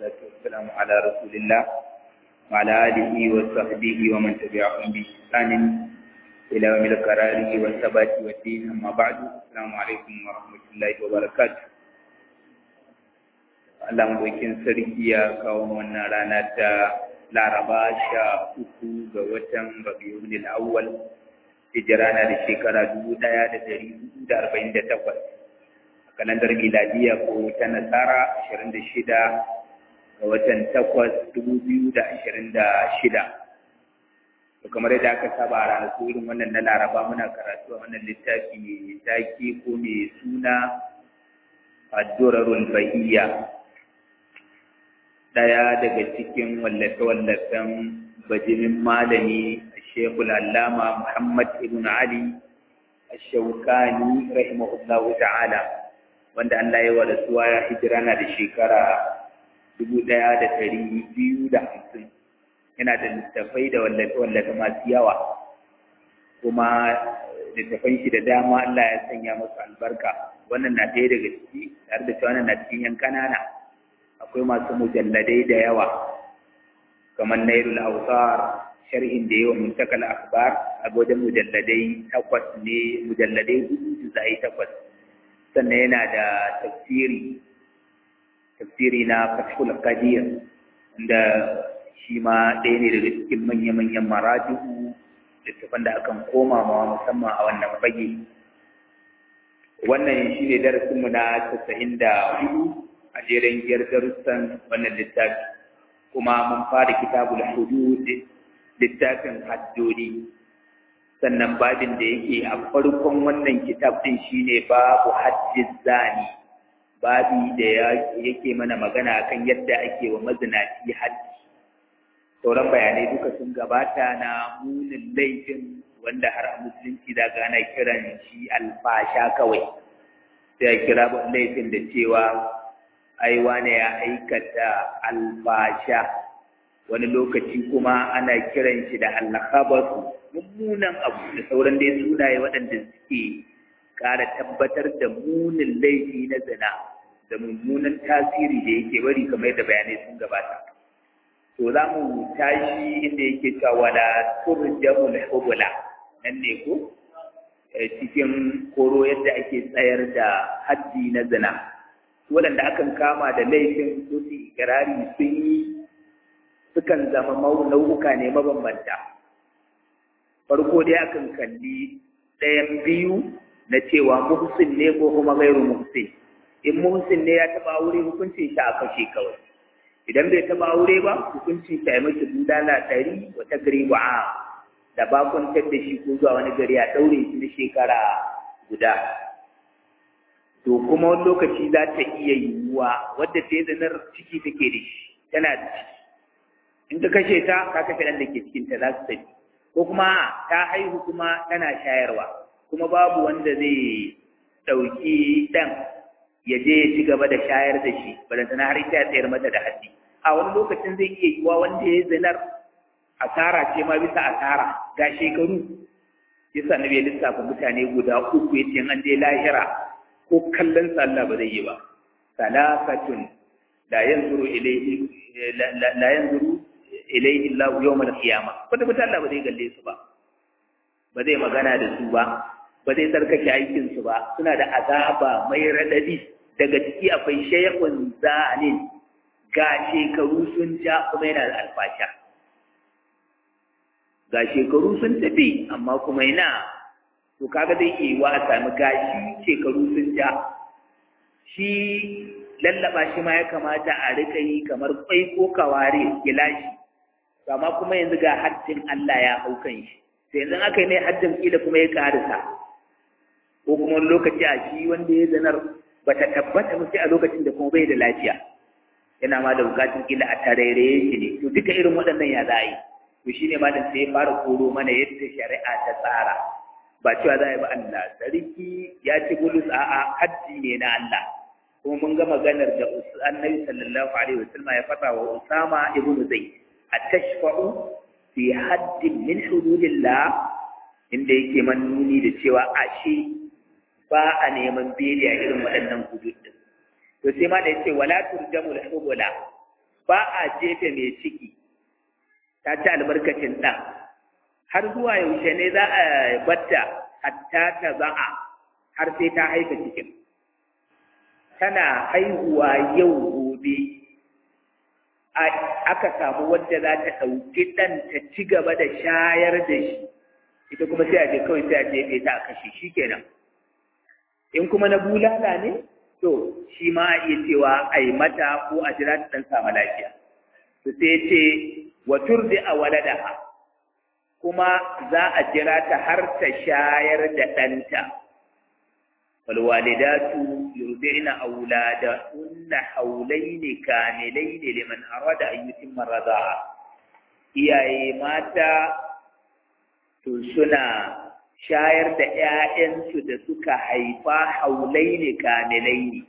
والصلاة والسلام على رسول الله وعلى آله وصحبه ومن تبعهم بإحسان إلى يوم القرار والثبات والدين أما بعد السلام عليكم ورحمة الله وبركاته Allah maɗaukin sarki ya kawo wannan rana ta Laraba sha uku ga watan Rabiul Awwal hijira na da shekara dubu ɗaya da ɗari hudu da arba'in da takwas a kalandar miladiya ko ta nasara ashirin da shida ga watan takwas dubu biyu da ashirin da shida to kamar yadda aka saba a ranaku irin wannan na laraba muna karatu a wannan littafi mai taki ko mai suna addurarul bahiyya ɗaya daga cikin wallafe-wallafen bajimin malami shekul allama muhammad ibn ali ashaukani rahimahullahu ta'ala wanda allah ya wada suwa ya hijira na da shekara dubu ɗaya da ɗari biyu da hamsin yana da littafai da wallafe-wallafe masu yawa kuma littafan shi da dama allah ya sanya masu albarka wannan na ɗaya daga ciki tare da cewa wannan na cikin yan ƙanana akwai masu mujalladai da yawa kamar nairul awsar sharhin da yawa muntakal akhbar a wajen mujalladai takwas ne mujalladai hudu da zai takwas sannan yana da tafsiri tafsiri na fathul qadir da shi ma ɗaya ne daga cikin manya-manyan maraji'u littafan da akan koma ma musamman a wannan fage wannan shi ne darasinmu na casa'in da hudu a jerin giyar darussan wannan littafi kuma mun fara kitabul hudud littafin haddodi sannan babin da yake a farkon wannan kitab din shine babu hajjiz zani babi da yake mana magana kan yadda ake wa mazinaci hajji sauran bayanai duka sun gabata na munin laifin wanda har a musulunci da gana kiran shi alfasha kawai sai ya kira laifin da cewa ai wane ya aikata alfasha wani lokaci kuma ana kiran shi da alkhabasu mummunan abu da sauran dai sunaye waɗanda suke ƙara tabbatar da munin laifi na zina da mummunan tasiri da yake bari kamar yadda bayanai sun gabata to za mu tashi inda yake cewa wala turjamul hubula nan ne ko cikin koro yadda ake tsayar da haddi na zina waɗanda akan kama da laifin su su ikirari sun yi sukan zama nau'uka ne mabambanta farko dai akan kalli ɗayan biyu na cewa muhsin ne ko kuma gairu muhsin in muhsin ne ya taɓa aure hukuncin shi a kashe kawai idan bai taɓa aure ba hukuncin shi a yi mashi budala ɗari wata gari ba da bakuntar da shi ko zuwa wani gari a ɗaure shi na shekara guda to kuma wani lokaci za ta iya yiwuwa wadda ta yi zanar ciki take da shi tana da ciki in ka kashe ta ka kashe ɗan da ke cikin ta za su tafi ko kuma ta haihu kuma tana shayarwa kuma babu wanda zai ɗauki ɗan ya je ya ci gaba da shayar da shi balantana har ita ya tsayar mata da haddi a wani lokacin zai iya yiwuwa wanda ya yi zanar asara ce ma bisa asara ga shekaru yasa na bai lissafa mutane guda uku ya ce an je lahira ko kallon sa Allah ba zai yi ba salafatun la yanzuru ilayhi la yanzuru ilayhi Allah yawm al-qiyamah kwata kwata Allah ba zai galle su ba ba zai magana da su ba ba zai tsarkake aikin su ba suna da azaba mai radadi daga ciki akwai shaykhun zanin ga shekaru sun ja kuma yana da alfasha ga shekaru sun tafi amma kuma yana to kaga zai iya wa a sami gashi shekaru sun ja shi lallaba shi ma ya kamata a rika yi kamar kwai ko kaware gilashi amma kuma yanzu ga haddin Allah ya hau kan shi sai yanzu aka yi mai haddin kila kuma ya karisa ko kuma wani lokaci a shi wanda ya zanar ba ta tabbata ba sai a lokacin da kuma bai da lafiya yana ma da bukatun kila a tarairaye shi ne to duka irin waɗannan ya za a yi to shine malam sai ya fara koro mana yadda shari'a ta tsara ba cewa za a yi ba Allah sarki ya ci bulus a'a haddi ne na Allah kuma mun ga maganar da annabi sallallahu alaihi wasallam ya faɗa wa Usama ibn Zayd atashfa'u fi haddin min hududillah inda yake man nuni da cewa ashe ba a neman beli a irin waɗannan hudud din to sai ma da yace wala turjamul hubula ba a jefe mai ciki ta ci albarkacin ɗan har zuwa yaushe ne za a batta hatta ta za'a har sai ta haifa cikin tana haihuwa yau gobe aka samu wadda za ta ɗauki ɗan ta ci gaba da shayar da shi ita kuma sai a je kawai sai a jefe ta a kashe shi kenan in kuma na bulala ne to shi ma a iya cewa a yi mata ko a jira ta ɗan samu lafiya to sai ce wa turdi a waladaha kuma za a jira ta har ta shayar da ɗanta والوالدات يرضعن أولادهن حولين كاملين لمن أراد أن يتم الرضاعة iyaye mata to suna shayar da ‘ya'yansu da suka haifa haulai ne kamilai ne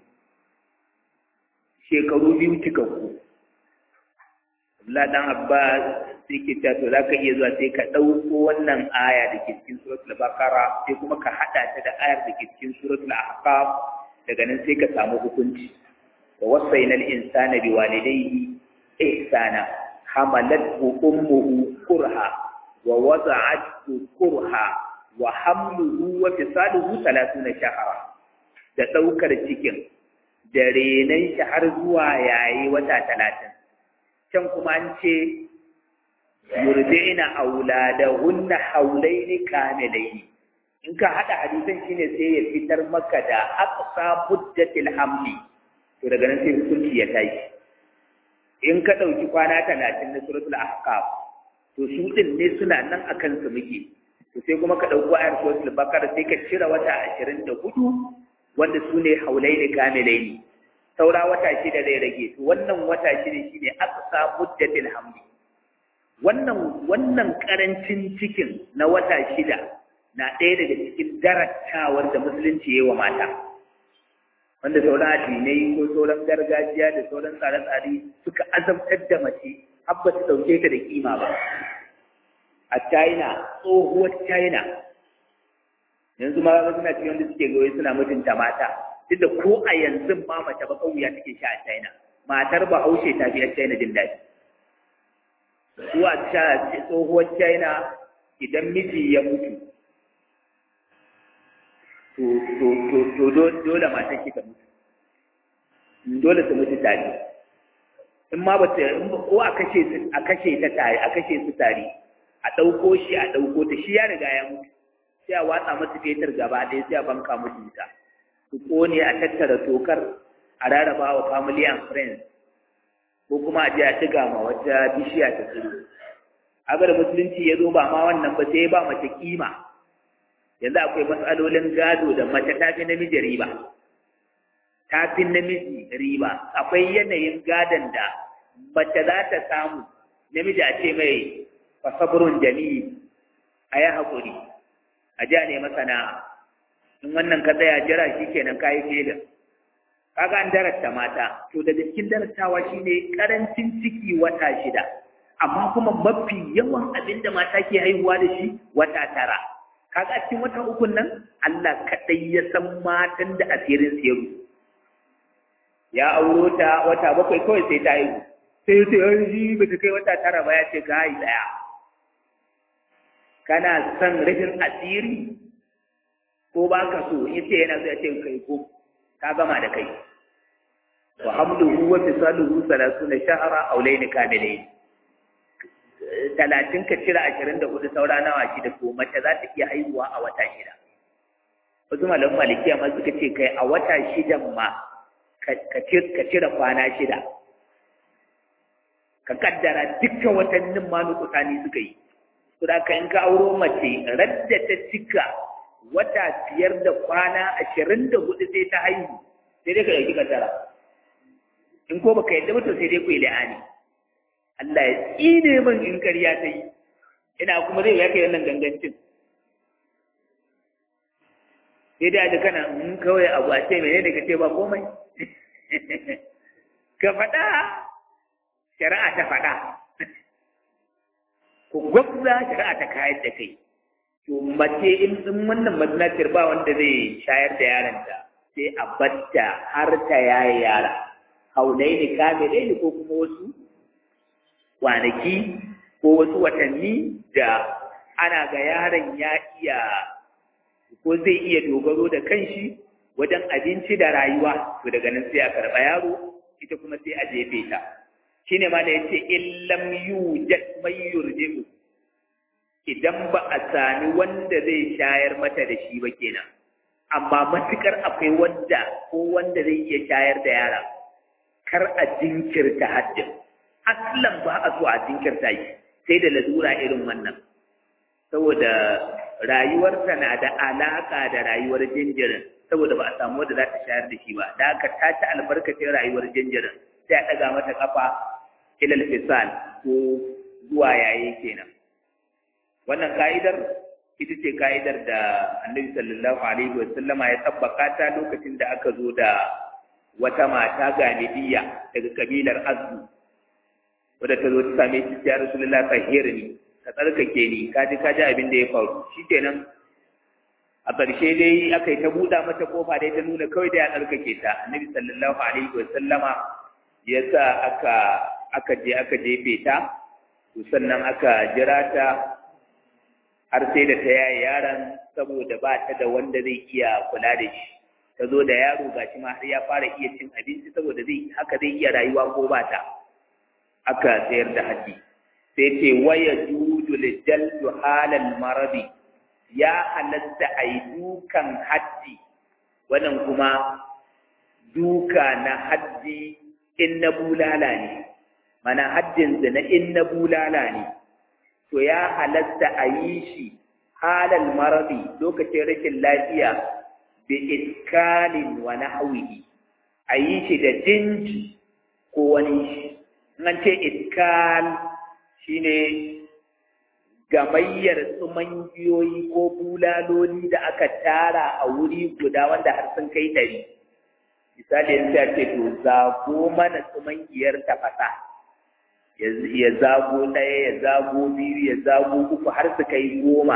shekaru biyu cikakku Allah dan Abbas sai ke ta to zaka iya zuwa sai ka ɗauko wannan aya da ke cikin suratul Baqara sai kuma ka haɗa ta da ayar da ke cikin suratul Ahqaf daga nan sai ka samu hukunci wa wasaina al-insana biwalidayhi ihsana hamalathu ummuhu kurha wa wada'athu kurha wa hamluhu wa fisaluhu 30 shahra da ɗaukar cikin da renan shi har zuwa yayi wata talatin can kuma an ce yurdina auladahunna haulaini kamilaini in ka hada hadisan shine sai ya fitar maka da aqsa muddatil hamli to daga nan sai hukunci ya tashi in ka dauki kwana 30 na suratul ahqaf to su din ne suna nan akan su muke to sai kuma ka dauko ayar suratul baqara sai ka cire wata 24 wanda su ne haulaini kamilaini saura wata shida zai rage to wannan wata shida shine aqsa muddatil hamli wannan wannan karancin cikin na wata shida na ɗaya daga cikin darattawar da musulunci ya yi wa mata wanda sauran addinai ko sauran gargajiya da sauran tsare-tsare suka azabtar da mace har ba su ɗauke ta da kima ba a china tsohuwar china yanzu ma suna cikin wanda suke goyi suna mutunta mata duk da ko a yanzu ma mace ba kauya take sha a china matar bahaushe ta fi a china jin daɗi su a tsohuwar china idan miji ya mutu to dole matan shi ta mutu dole su mutu tare in ma ba ta ko a kashe a kashe ta tare a kashe su tare a ɗauko shi a ɗauko ta shi ya riga ya mutu sai a watsa masa fetur gaba ɗaya sai a banka musu wuta su kone a tattara tokar a rarraba wa family and friends ko kuma a je a ɗiga ma wata bishiya ta tsiro agar musulunci ya zo ba ma wannan ba sai ba mace kima yanzu akwai matsalolin gado da mace ta fi namiji riba ta fi namiji riba akwai yanayin gadon da mace za ta samu namiji a ce mai fasabrun jami'i a yi haƙuri a ja ne masana in wannan ka tsaya jira shi kenan ka yi filin kaga an darasta mata to daga cikin darastawa shine karancin ciki wata shida amma kuma mafi yawan abin da mata ke haihuwa da shi wata tara kaga cikin wata uku nan Allah kadai ya san matan da asirin su ya ya auro ta wata bakwai kawai sai ta haihu sai ta yi ba ta kai wata tara ba ya ce ka haihu daya kana son rufin asiri ko ba ka so in ce yana so ya ce kai ko ka gama da kai wa hamluhu wa fisaluhu salasuna shahra aw layni kamilayn talatin ka cire ashirin da hudu saura nawa shida to mace za ta iya haihuwa a wata shida wasu malaman malikiya ma suka ce kai a wata shidan ma ka cire kwana shida ka kaddara dukkan watannin ma nukusani suka yi to da ka in ka auro mace radda ta cika wata biyar da kwana ashirin da hudu sai ta haihu sai dai ka ɗauki kaddara in ko baka yadda mutum sai dai ku yi la'ani Allah ya tsine min in ƙarya ta yi ina kuma zai ya kai wannan gangancin sai dai da kana in kawai abu a ce mene da ka ce ba komai ka faɗa shari'a ta faɗa ku gwabza shari'a ta kayar da kai to mace in wannan mazinatar ba wanda zai shayar da yaronta sai a batta har ta yaye yara haulaini kamilaini ko kuma wasu kwanaki ko wasu watanni da ana ga yaron ya iya ko zai iya dogaro da kanshi wajen abinci da rayuwa to daga nan sai a karɓa yaro ita kuma sai a jefe ta shine ma da yace illam yujad may yurji'u idan ba a sami wanda zai shayar mata da shi ba kenan amma matukar akwai wanda ko wanda zai iya shayar da yara kar a jinkirta haddin aslan ba a so a jinkirta shi sai da lalura irin wannan saboda rayuwarsa na da alaka da rayuwar jinjirin saboda ba a samu wanda za ta shayar da shi ba da aka tace albarkacin rayuwar jinjirin sai a ɗaga mata kafa ilal fisal ko zuwa yayi kenan wannan ka'idar ita ce ka'idar da annabi sallallahu alaihi wa sallama ya tabbaka ta lokacin da aka zo da wata mata galibiya daga kabilar azzu wadda ta zo ta same shi ya rasulullah tahirni ka tsarkake ni ka ji ka ji abin da ya faru shikenan a ƙarshe dai aka yi ta buɗa mata kofa dai ta nuna kawai da ya tsarkake ta annabi sallallahu alaihi wa sallama ya sa aka aka je aka jefe ta to sannan aka jira ta har sai da ta yaye yaron saboda ba ta da wanda zai iya kula da shi ta zo da yaro gashi ma har ya fara iya cin abinci saboda zai haka zai iya rayuwa ko ba ta aka sayar da haji sai ce waya judu lijaldu halal maradi ya halatta a yi dukan haddi wannan kuma duka na haddi in na bulala ne mana haddin na in na bulala ne to ya halatta a yi shi halal maradi lokacin rashin lafiya bi iskalin wa nahwihi a yi shi da jinji ko wani shi an ce iskal shine gamayyar tsumangiyoyi ko bulaloli da aka tara a wuri guda wanda har sun kai ɗari misali yanzu ya ce to zago mana tsumangiyar tafasa ya zago ɗaya ya zago biyu ya zago uku har su kai goma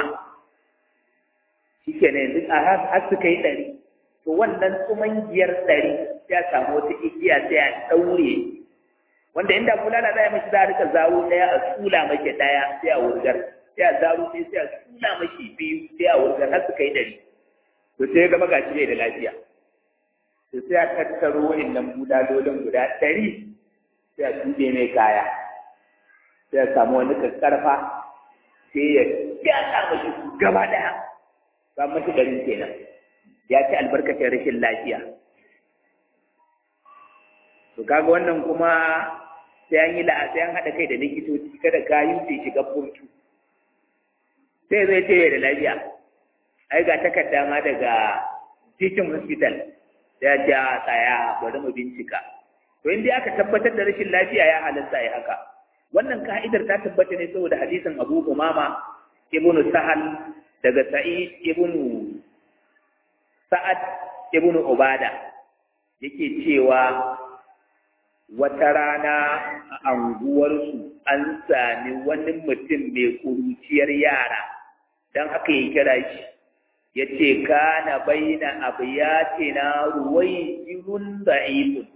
shi ke ne har su kai ɗari to wannan tsumangiyar ɗari ya samu wata igiya sai a ɗaure wanda inda bulala za a mashi za a rika zawo ɗaya a tsula mashi ɗaya sai a wurgar sai a zaro sai sai a tsula mashi biyu sai a wurgar har su kai ɗari to sai ya gama gashi bai da lafiya to sai a tattaro wa'innan bulalolin guda ɗari sai a tuɓe mai kaya sai ya samu wani kakkarfa sai ya gyara mashi su gaba ɗaya ba mashi ɗarin kenan ya ci albarkacin rashin lafiya to kaga wannan kuma sai an yi la'a sai an haɗa kai da likitoci kada kayu su shiga burtu sai zai ce da lafiya ai ga takarda ma daga teaching hospital da ya tsaya bari mu bincika to in dai aka tabbatar da rashin lafiya ya halatta ya haka wannan ka'idar ta tabbata ne saboda hadisin Abu Umama ibnu Sahal daga Sa'id ibnu Sa'ad ibnu Ubada yake cewa wata rana a anguwarsu an sami wani mutum mai kuruciyar yara don haka ya kira shi ya ce kana baina abiyatina ruwaijirun da'ifun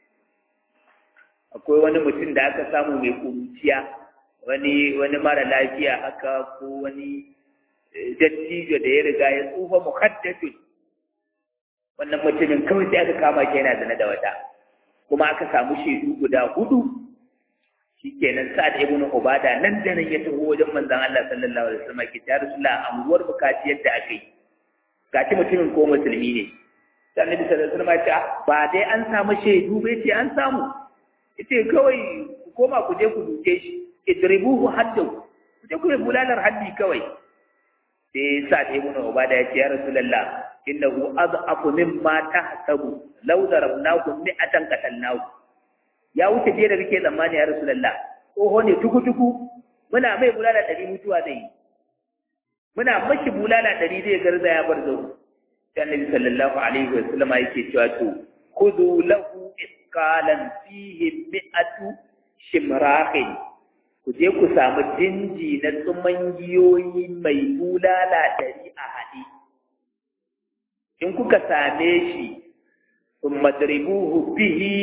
akwai wani mutum da aka samu mai kuruciya wani wani mara lafiya haka ko wani dattijo da ya riga ya tsufa muhaddadun wannan mutumin kawai sai aka kama shi yana zana da wata kuma aka samu shaidu guda hudu shikenan sa'ad ibn ubada nan da nan ya taho wajen manzon Allah sallallahu alaihi wasallam ki ta rasulullah anguwar bukaci yadda aka yi gaci mutumin ko musulmi ne sai annabi sallallahu alaihi wasallam ya ce ba dai an samu shaidu bai ce an samu yace kawai ku koma ku je ku duke shi idribuhu haddu ku je ku yi bulalar haddi kawai sai sa'ad ibn ubada ya ce ya rasulullah innahu adhafu mimma tahsabu law darabnahu mi'atan qatalnahu ya wuce je da kake tsammani ya rasulullah oho ne tuku tuku muna mai bulala dari mutuwa zai muna mashi bulala dari zai garza ya bar zau sai annabi sallallahu alaihi wa sallam yake cewa to khudhu lahu isqalan fihi mi'atu shimrahin ku je ku samu jinji na tsumangiyoyi mai bulala dari a haɗe in kuka same shi sun madribuhu bihi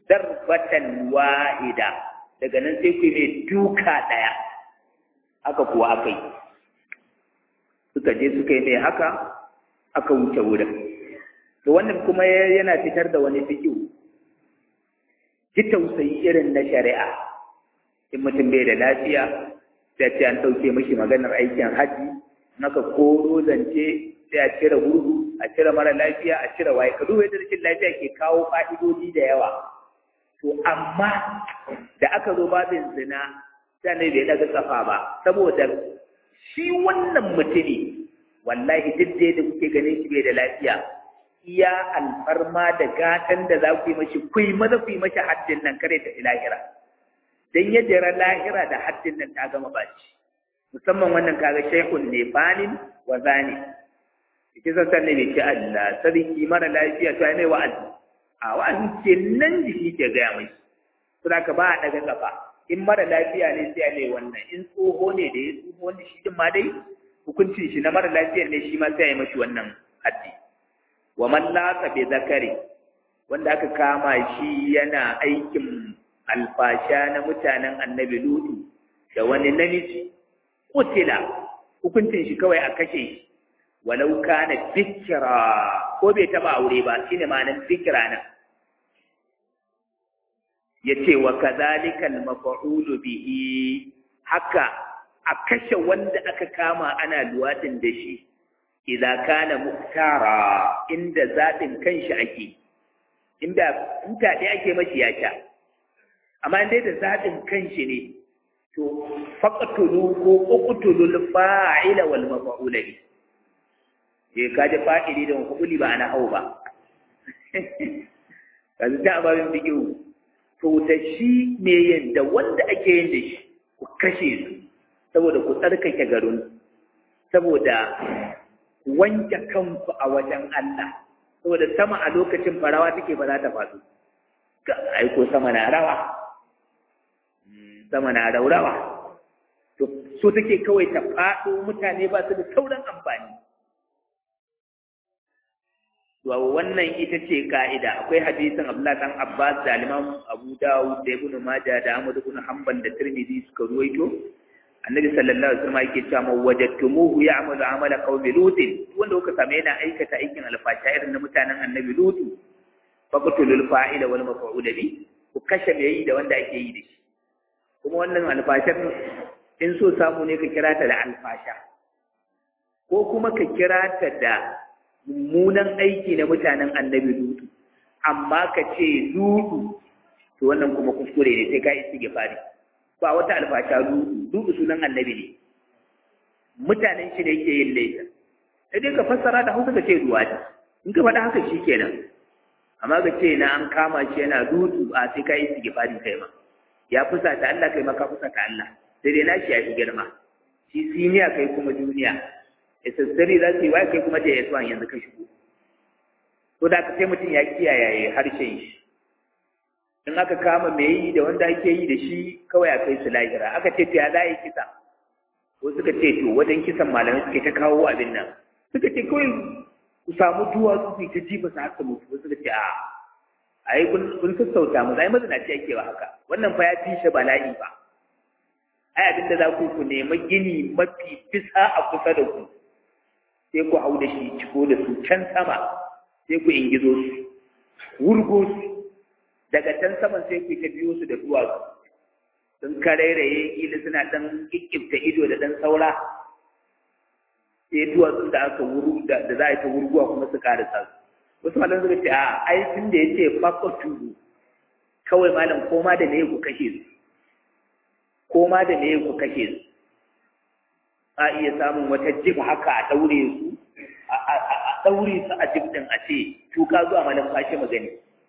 darbatan wahida daga nan sai ku mai duka daya haka kuwa aka yi suka je suka yi mai haka aka wuce wurin to wannan kuma yana fitar da wani fikihu ji tausayi irin na shari'a in mutum bai da lafiya sai ce an ɗauke mashi maganar aikin haji naka koro zance sai a cire gurgu a cire mara lafiya a cire waye ka duba yadda rashin lafiya ke kawo fa'idodi da yawa to amma da aka zo babin zina sai ne bai daga kafa ba saboda shi wannan mutumi wallahi duk da yadda kuke ganin shi bai da lafiya iya alfarma da gatan da za ku yi mashi ku yi maza ku yi mashi haddin nan kare ta lahira dan ya jira lahira da haddin nan ta gama baci musamman wannan kaga shaykhun ne banin wa zani yake san ne bai ce Allah sarki mara lafiya to ai mai wa'azi a wa'azi ce nan jiki ke gaya mai saboda ka ba a daga kafa in mara lafiya ne sai mai wannan in tsoho ne da ya tsoho wanda shi din ma dai hukuncin shi na mara lafiya ne shi ma sai ya mashi wannan haddi wa man latsa bi zakari wanda aka kama shi yana aikin alfasha na mutanen annabi lutu da wani namiji kutila hukuncin shi kawai a kashe shi walau kana bikira ko bai taba aure ba shine ma'anar bikira nan yace wa kadhalika al-maf'ulu bihi haka a kashe wanda aka kama ana luwatin da shi idza kana muktara inda zaɓin kanshi ake inda inda dai ake mashi yata amma dai da zaɓin kanshi ne to faqtulu ko uqtulu fa'ila wal maf'ula bi je ka ji fa'ili da maf'uli ba ana hau ba kaza ta babin bigiu to da shi me yin da wanda ake yin da shi ku kashe su saboda ku tsarkake garin saboda wanke kanku a wajen Allah saboda sama a lokacin farawa take ba za ta faɗo ga aiko sama na rawa sama na raurawa to so take kawai ta faɗo mutane ba su da sauran amfani to wannan ita ce ka'ida akwai hadisin Abdullah dan Abbas da Imam Abu Dawud da Ibn Majah da Ahmad ibn Hanbal da Tirmidhi suka ruwaito annabi sallallahu alaihi wasallam yake cewa man wajadtumuhu ya'malu amala qaumi lut wanda kuka same yana aikata aikin alfasha irin na mutanen annabi lut faqtulul fa'ila wal maf'ul bi ku kashe mai yi da wanda ake yi da shi kuma wannan alfashar in so samu ne ka kira ta da alfasha ko kuma ka kira ta da mummunan aiki na mutanen annabi lut amma ka ce lutu to wannan kuma kuskure ne sai ka istighfari ba wata alfasha dudu dudu sunan annabi ne mutanen shi ne yake yin laifin sai dai ka fassara da hausa ka ce duwati in ka faɗa haka shi kenan amma ka ce na an kama shi yana dudu a sai ka yi sigifari kai ma ya fusa ta Allah kai ma ka fusa ta Allah sai dai nashi ya fi girma shi siniya kai kuma duniya sassari za su yi wai kai kuma da ya yanzu ka shigo to da ka sai mutum ya kiyaye harshen shi in aka kama mai yi da wanda ake yi da shi kawai a kai su lahira aka ce ta za yi kisa ko suka ce to wajen kisan malamai suka ta kawo abin nan suka ce kawai ku samu duwatsu su ta jifa su haka mutu ko suka ce a a yi kun sassauta mu zai mazinaci ake ba haka wannan fa ya fi shi bala'i ba ai abin da za ku ku nema gini mafi bisa a kusa da ku sai ku hau da shi ciko da su can sama sai ku ingizo su wurgo su daga can saman sai ku ta biyo su da duwatsu sun karairaye kila suna dan kikkifta ido da dan saura sai duwatsun da aka wuru da za a yi ta wurguwa kuma su karasa su wasu malam suka ce a ai tun da ya ce fakatu kawai malam koma da ne ku kashe su koma da ne ku kashe su a iya samun wata jib haka a daure su a daure su a jib din a ce tuka zuwa malam fashe magani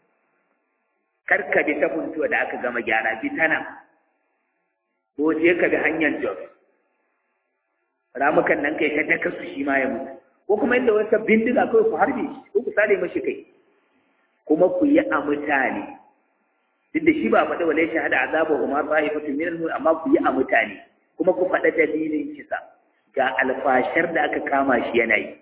karka bi ta funtuwa da aka gama gyara bi ta nan ko je ka bi hanyar jos ramukan nan kai ta daka su shi ma ya mutu ko kuma inda wata bindiga kawai ku harbe shi ko ku sare mashi kai kuma ku yi a mutane duk da shi ba faɗa wale shahada azaba kuma ta'ifatu min al amma ku yi a mutane kuma ku faɗa dalilin kisa ga alfashar da aka kama shi yana yi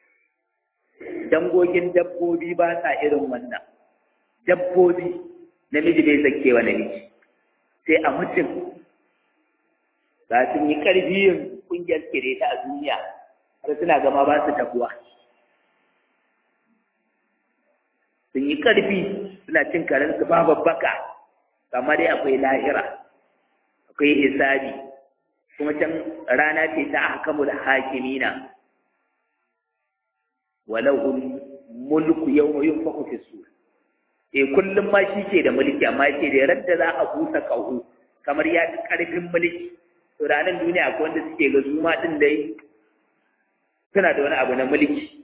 dangogin dabbobi ba sa irin wannan dabbobi namiji bai zakewa namiji sai a mutum za su yi ƙarfi yin ƙungiyar kireta a duniya har suna gama ba su tabuwa sun yi ƙarfi suna cin karensu ba babbaka amma dai akwai lahira akwai hisabi kuma can rana ce ta ahkamul hakimina walahu mulku yawma yunfaku fi sur eh kullum ma shi ke da mulki amma yake da radda za a busa kahu kamar ya fi karfin mulki to ranar duniya akwai wanda suke ga su ma din dai suna da wani abu na mulki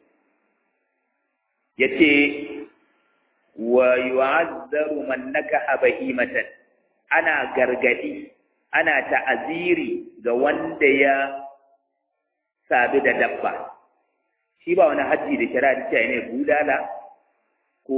yace wa yu'azzaru man nakaha bahimatan ana gargadi ana ta'aziri ga wanda ya sabi da dabba shi ba wani hajji da shari'a ta ne bulala ko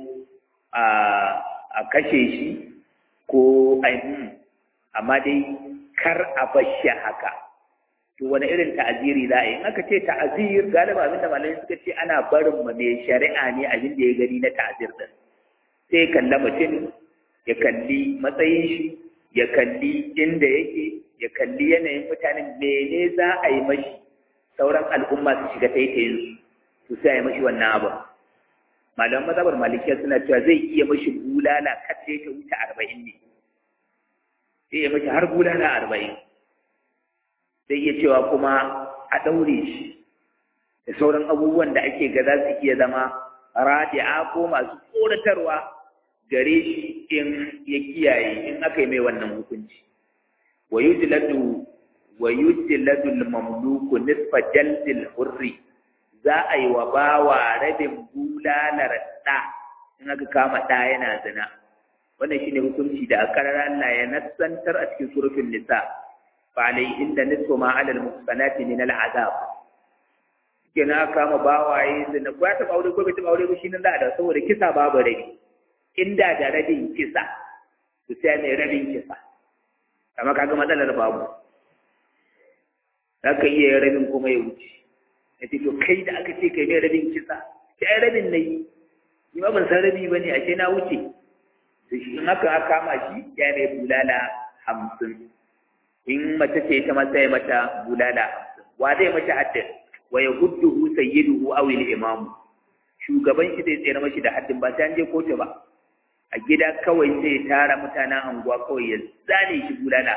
a kashe shi ko ainihin amma dai kar a bashi haka to wani irin ta'aziri za a yi in aka ce ta'azir galiba abinda malamai suka ce ana barin ma mai shari'a ne abin da ya gani na ta'azir din sai kalla mutum ya kalli matsayin shi ya kalli inda yake ya kalli yanayin mutanen mene za a yi mashi sauran al'umma su shiga taitayin su sai a yi mashi wannan abu malaman mazhabar malikiya suna cewa zai iya mashi bulala kace ta wuce arba'in ne zai iya mashi har bulala arba'in zai iya cewa kuma a ɗaure shi da sauran abubuwan da ake ga za su iya zama radi'a ko masu tsoratarwa gare shi in ya kiyaye in aka yi mai wannan hukunci wa yujladu wa yujladu al-mamluku nisfa jaldil hurri za a yi wa bawa rabin bulalar ɗa in aka kama ɗa yana zina wannan shine hukunci da akarar Allah ya nassantar a cikin surufin nisa fa alayhin da nisfu ma alal muhsanati min al-azab kina kama bawaye zina ko ya taɓa aure ko bai taɓa aure ba shi nan da saboda kisa babu rabi inda da rabin kisa su sai mai rabin kisa amma kaga matsalar babu za ka iya rabin kuma ya wuce ya ce to kai da aka ce kai mai rabin kisa ki ai rabin na yi ni ma ban san rabi ba ne a ce na wuce to shi in aka kama shi ya mai bulala hamsin in mace ce ita ma sai mata bulala hamsin wa zai mata haddin wa ya hudduhu sayyiduhu aw al-imamu shugaban shi zai tsere mashi da haddin ba sai an je kotu ba a gida kawai sai tara mutanen anguwa kawai ya zane shi bulala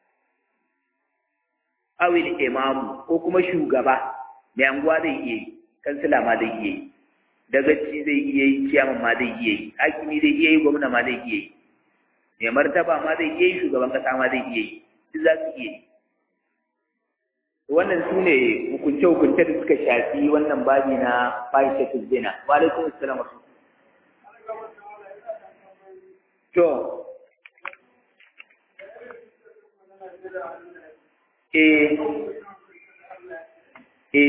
awil imamu ko kuma shugaba mai anguwa zai iya yi kansila ma zai iya yi dagaci zai iya yi ciyaman ma zai iya yi hakimi zai iya yi gwamna ma zai iya yi mai martaba ma zai iya yi shugaban kasa ma zai iya yi duk za su iya yi wannan su ne hukunce-hukunce da suka shafi wannan babi na fahishatul zina wa alaikum assalam To, e, e,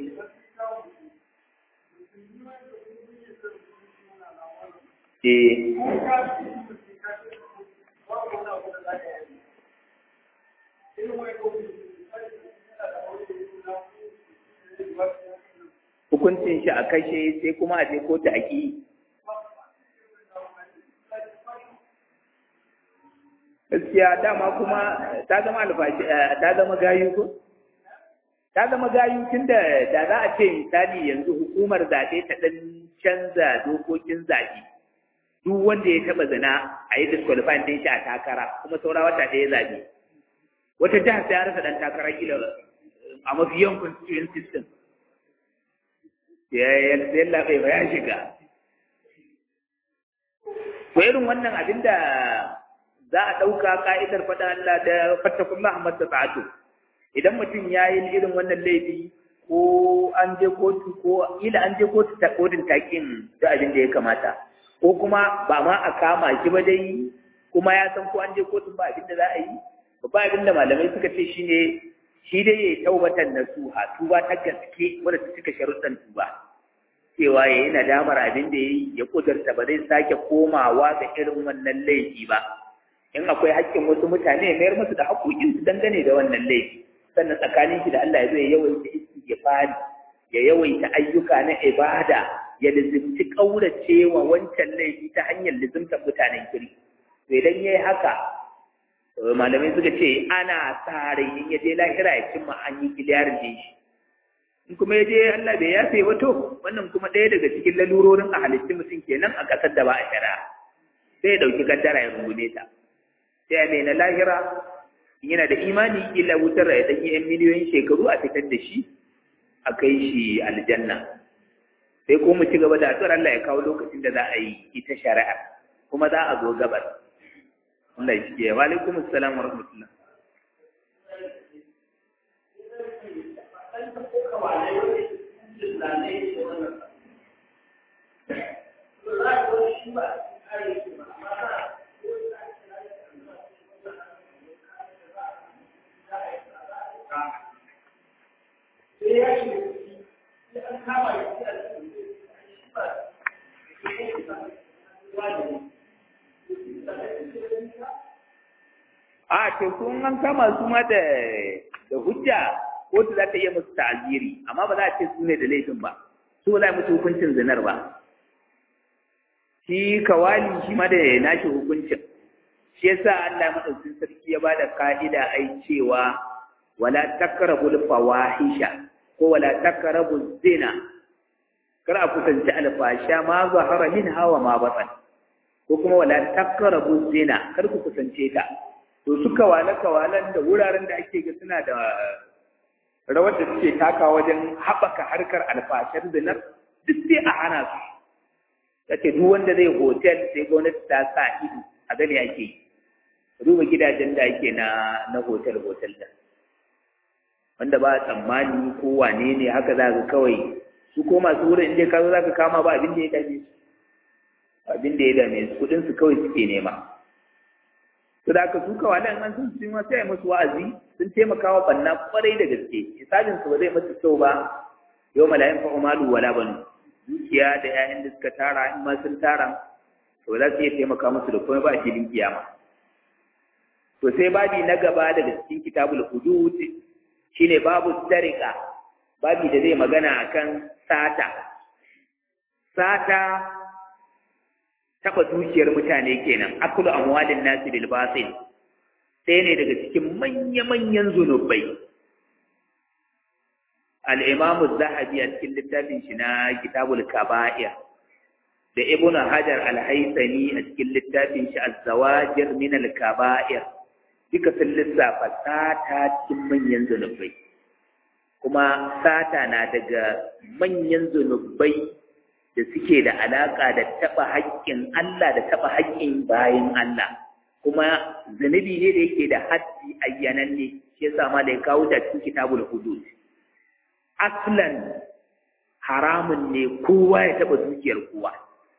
e, hukuncin shi a kashe sai kuma a je kotu a ƙi gaskiya dama kuma ta zama alfashi ta zama gayu ko ta zama gayu tunda da za a ce misali yanzu hukumar zaɓe ta ɗan canza dokokin zaɓe duk wanda ya taɓa zina a yi disqualifying ɗin shi a takara kuma saura wata ɗaya zaɓe wata jihar sai ya rasa ɗan takara kila a mafi yawan constituent system ya yalla bai ya shiga to irin wannan abin da za a ɗauka ka'idar faɗa Allah da fattakullah mastata'atu idan mutum ya yi irin wannan laifi ko an je kotu ko ila an je kotu ta kodin takin da abin da ya kamata ko kuma ba ma a kama shi ba dai kuma ya san ko an je kotun ba abin da za a yi ba abin da malamai suka ce shine shi dai ya taubatan nasuha tuba ta gaske wadda ta cika sharuɗan tuba cewa ya yi nadamar abin da ya yi ya kudurta ba zai sake komawa ga irin wannan laifi ba in akwai haƙƙin wasu mutane ya mayar musu da haƙoƙinsu dangane da wannan laifi sannan tsakanin shi da Allah ya zo ya yawaita istighfari ya yawaita ayyuka na ibada ya lizimci ƙaurace wa wancan laifi ta hanyar lizimtar mutanen kiri to idan ya yi haka malamai suka ce ana sa rai in ya je lahira ya cimma an yi kiliyarin da shi in kuma ya je Allah bai yafe ba to wannan kuma ɗaya daga cikin lalurorin a halittun mutum kenan a ƙasar da ba a shari'a sai ya ɗauki kaddara ya rungume ta sai ya mai na lahira yana da imani kila wutar ya ɗan yan miliyoyin shekaru a fitar da shi a kai shi aljanna sai ko mu ci gaba da addu'ar Allah ya kawo lokacin da za a yi ita shari'a kuma za a zo gabar Allah ya shige wa alaikum assalam wa rahmatullah a to kun an kama su ma da da hujja kotu za ta iya musu ta'aziri amma ba za a ce su ne da laifin ba su ba za a musu hukuncin zinar ba shi kawali shi ma da nashi hukuncin shi yasa Allah madaukakin sarki ya bada ka'ida ai cewa wala takrabul fawahisha ko wala takrabu zina kar a kusanci alfasha ma zahara min hawa ma batan ko kuma wala takrabu zina kar ku kusance ta to su kawale kawalan da wuraren da ake ga suna da rawar da suke taka wajen haɓaka harkar alfashar zinar duk sai a hana su yace duk wanda zai hotel sai gwamnati ta sa ido a gani ake yi duba gidajen da ake na na hotel hotel da wanda ba tsammani ko wane ne haka za ka kawai su ko masu wurin inda ka zo za ka kama ba abin da ya dame su abin da ya dame su kudin su kawai suke nema to da aka su kawai nan an sun su ma sai musu wa'azi sun taimaka wa banna kwarai da gaske hisabin su ba zai musu kyau ba yau malayin fa umalu wala banu dukiya da 'ya'yan da suka tara in ma sun tara to za su iya taimaka musu da kuma ba a filin kiyama to sai babi na gaba daga cikin kitabul hudud shine babu sarika babi da zai magana akan sata sata taba dukiyar mutane kenan akulu amwalin nasi bil batil sai ne daga cikin manya-manyan zunubai al-imam az-zahabi a cikin littafin shi na kitabul kaba'ir da ibnu hajar al-haythami a cikin littafin shi az-zawajir min al-kaba'ir duka sun lissafa sata cikin manyan zunubai kuma sata na daga manyan zunubai da suke da alaƙa da taɓa haƙƙin Allah da taɓa haƙƙin bayan Allah kuma zunubi ne da yake da haddi ayyananne shi yasa ma da ya kawo da cikin kitabul hudud aslan haramun ne kowa ya taɓa dukiyar kowa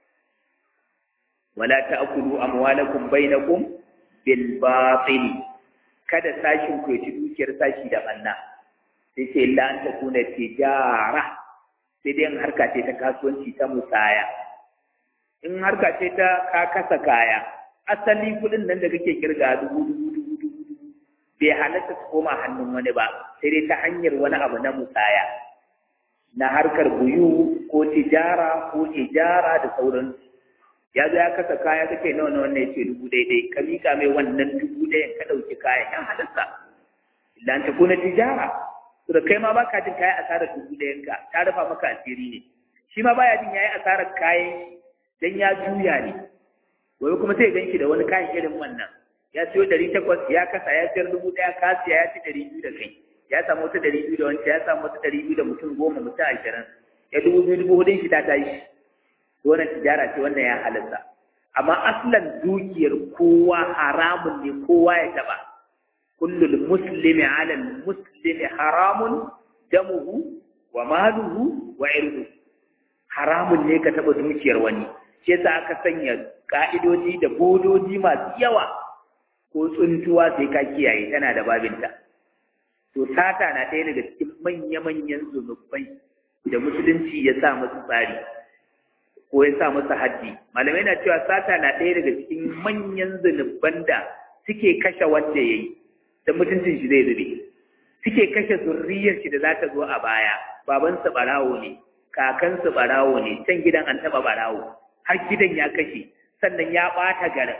wala ta'kulu amwalakum bainakum bil batil kada sashin ku ci dukiyar sashi da banna sai ce la an takuna tijara sai dai harka ce ta kasuwanci ta musaya in harka ce ta ka kasa kaya asali kudin nan da kake kirga dubu dubu dubu dubu dubu bai halatta su koma hannun wani ba sai dai ta hanyar wani abu na musaya na harkar buyu ko tijara ko ijara da sauransu ya zo ya kasa kaya kake nawa nawa ne ce dubu daidai ka mika mai wannan dubu ɗayan ka ɗauki kayan yan halatta illa an ta kuna tijara to da kai ma baka jin kayan asarar dubu ɗayan ka ta rufa maka asiri ne shi ma baya jin yayi asarar kayan dan ya juya ne wai kuma sai ganki da wani kayan irin wannan ya siyo ɗari takwas ya kasa ya siyar dubu ɗaya ka siya ya ci ɗari biyu da kai ya samu wata ɗari biyu da wancan ya samu wata ɗari biyu da mutum goma mutum ashirin ya dubu biyu dubu hudun shi ta tashi wannan tijara ce wannan ya halatta amma aslan dukiyar kowa haramun ne kowa ya taba kullul muslimi ala muslimi haramun damuhu wa maluhu wa irdu haramun ne ka taba dukiyar wani shi yasa aka sanya ka'idoji da bodoji masu yawa ko tsuntuwa sai ka kiyaye tana da babinta to sata na ɗaya daga cikin manya-manyan zunubai da musulunci ya sa musu tsari ko ya sa masa haddi malamai na cewa sata na ɗaya daga cikin manyan zunuban da suke kashe wanda ya yi da mutuncin shi zai zube suke kashe zurriyar shi da za ta zo a baya babansa ɓarawo ne kakansu barawo ne can gidan an taba barawo har gidan ya kashe sannan ya ɓata garin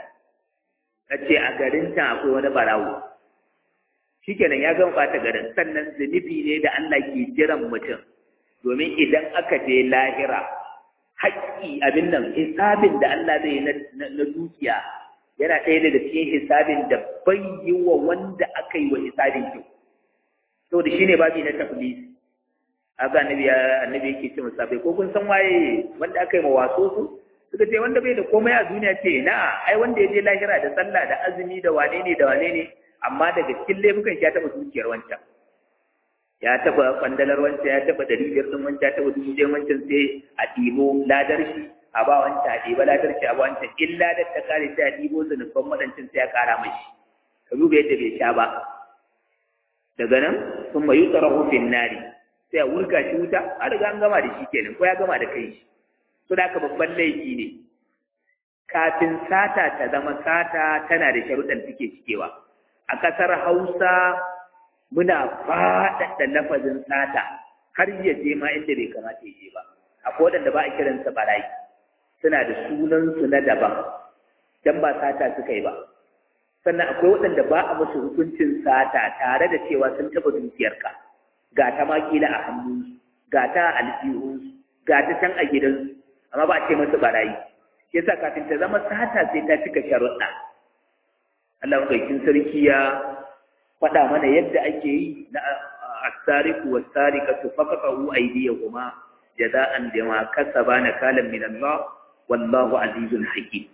a ce a garin can akwai wani barawo shikenan ya gama ɓata garin sannan zunubi ne da Allah ke jiran mutum domin idan aka je lahira haƙƙi abin nan hisabin da Allah zai na dukiya yana ɗaya daga cikin hisabin da bai yi wa wanda aka yi wa hisabin kyau saboda shine babi na taflis haka annabi annabi yake ce musabai ko kun san waye wanda aka yi ma waso su suka ce wanda bai da komai a duniya ce na ai wanda ya je lahira da sallah da azumi da wane ne da wane ne amma daga cikin laifukan shi ya taɓa dukiyar wancan ya taɓa kwandalar wancan ya taɓa ɗari biyar ɗin wancan ya taɓa dubu ɗaya wancan sai a ɗibo ladar shi a ba wancan a ɗiba ladar shi a ba wancan in ladar ta kare sai a ɗibo zunubban waɗancan sai a ƙara mashi ka duba yadda bai sha ba daga nan sun mayu tsarahu fin nari sai a wurga shi wuta a riga an gama da shi kenan ko ya gama da kai shi so da babban laifi ne kafin sata ta zama sata tana da sharuɗan take cikewa a ƙasar hausa muna faɗaɗa lafazin sata har ya je ma inda bai kamata ya je ba akwai waɗanda ba a kiransa barayi suna da sunansu na daban dan ba sata suka yi ba sannan akwai waɗanda ba a musu hukuncin sata tare da cewa sun taɓa dukiyarka ga ta ma kila a hannunsu ga ta a aljihunsu ga ta can a gidansu amma ba a ce masu barayi shi yasa kafin ta zama sata sai ta cika sharuɗa Allah maɗaukin sarki ya faɗa mana yadda ake yi na asariku wa sarikatu faqatu aydiyahuma jaza'an bima kasaba nakalan min Allah wallahu azizun hakim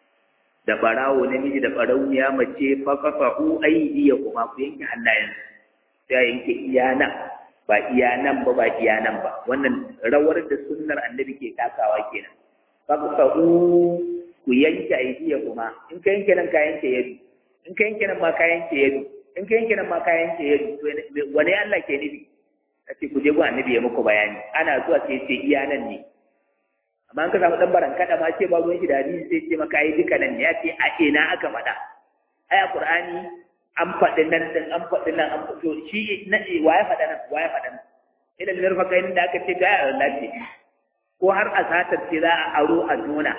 da barawo namiji da barauniya mace faqatu aydiyahuma ku yanke hannayen sai yanke iya nan ba iya nan ba ba iya nan ba wannan rawar da sunnar annabi ke takawa kenan faqatu ku yanke aydiyahuma in ka yanke nan ka yanke yadu in ka yanke nan ma ka yanke yadu in ka yanke nan ma ka yanke yadu wani Allah ke nufi a ce ku je gu annabi ya muku bayani ana zuwa sai ce iya nan ne amma an ka samu dan baran kada ma ce ba ruwan shi da hadisi sai ce maka ai duka nan ne ya ce a ina aka faɗa ai a qur'ani an faɗi nan din an faɗi nan an faɗi shi na wa ya faɗa nan wa ya faɗa nan ila da rufa kai da aka ce ga Allah ce ko har a satar ce za a aro a nuna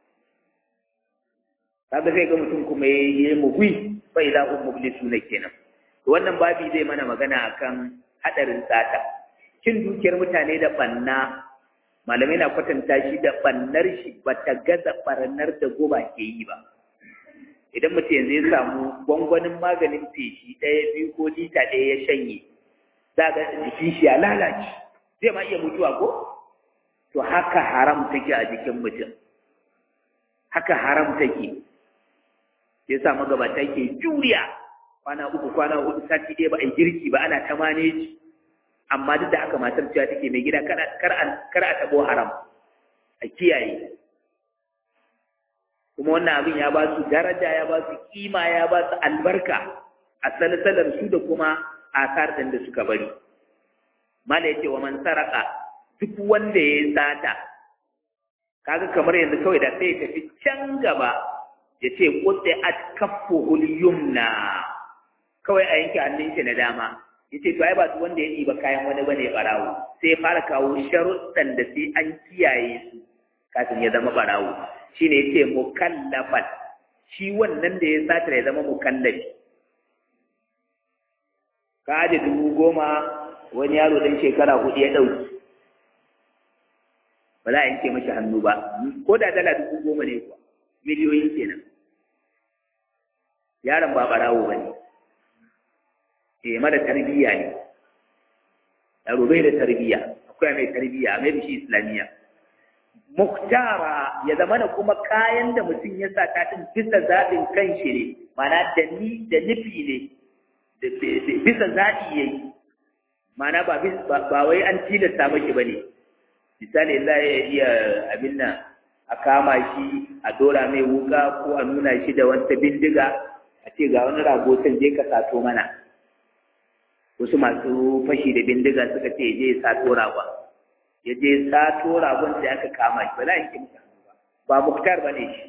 kaga sai ga mutum kuma ya yi mugui fa idza hum mublisuna kenan to wannan babi zai mana magana akan hadarin sata cin dukiyar mutane da banna malamai na kwatanta shi da bannar shi bata gaza barnar da goba ke yi ba idan mutum yanzu ya samu gwangwanin maganin feshi ɗaya biyu ko lita ɗaya ya shanye za ga jikin shi ya lalace zai ma iya mutuwa ko to haka haram take a jikin mutum haka haram take ya sa magabata ke juriya kwana uku kwana hudu sati ɗaya ba a yi girki ba ana ta maneji amma duk da haka matar cewa take mai gida kar a tabo haram a kiyaye kuma wannan abin ya ba su daraja ya ba su kima ya ba su albarka a salsalar su da kuma asar ɗin da suka bari mala yace wa man saraka duk wanda ya yi sata kaga kamar yanzu kawai da sai ya tafi can gaba ya ce kutse at kaffuhul yumna kawai a yanke hannun shi na dama ya ce to ai ba su wanda ya ɗiba kayan wani bane barawo sai ya fara kawo sharuɗan da sai an kiyaye su kafin ya zama barawo shine ya ce mukallafan shi wannan da ya sata ya zama mukallafi ka aje dubu goma wani yaro dan shekara hudu ya ɗauki ba za a yanke mashi hannu ba ko da dala dubu goma ne kuwa miliyoyin kenan yaron ba barawo ba ne eh mara tarbiyya ne yaro bai da tarbiyya akwai mai tarbiyya mai bishi islamiyya muktara ya zama da kuma kayan da mutum ya sa ta din bisa zaɓin kanshi ne mana da ni da nufi ne bisa zaɓi ya yi mana ba ba wai an tilasta mashi ba ne misali za ya iya abin nan a kama shi a dora mai wuka ko a nuna shi da wata bindiga a ce ga wani rago can je ka sato mana wasu masu fashi da bindiga suka ce je sato ragon ya je sato ragon sai aka kama shi ba za a yanke musu hannu ba ba muktar ba ne shi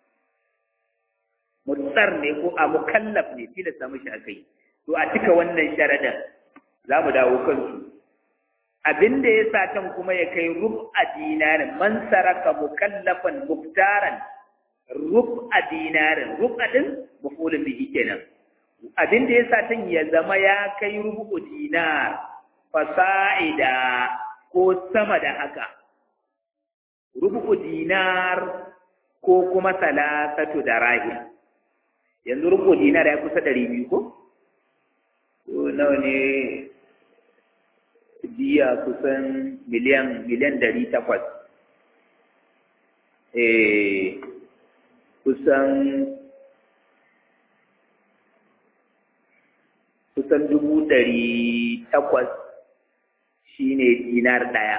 mutsar ne ko a mukallaf ne tilasta mishi aka yi to a cika wannan sharadin za mu dawo kansu abin da ya sa can kuma ya kai rub'a dinarin man saraka mukallafan muktaran rub'a dinarin rub'a din mafulun bihi kenan abin da ya sa can ya zama ya kai rubu dinar fasa'ida ko sama da haka rubu dinar ko kuma salasatu da rahim yanzu rubu dinar ya kusa ɗari biyu ko? ko nawa ne biya kusan miliyan miliyan ɗari takwas eh kusan kusan dubu ɗari takwas shi ne dinar ɗaya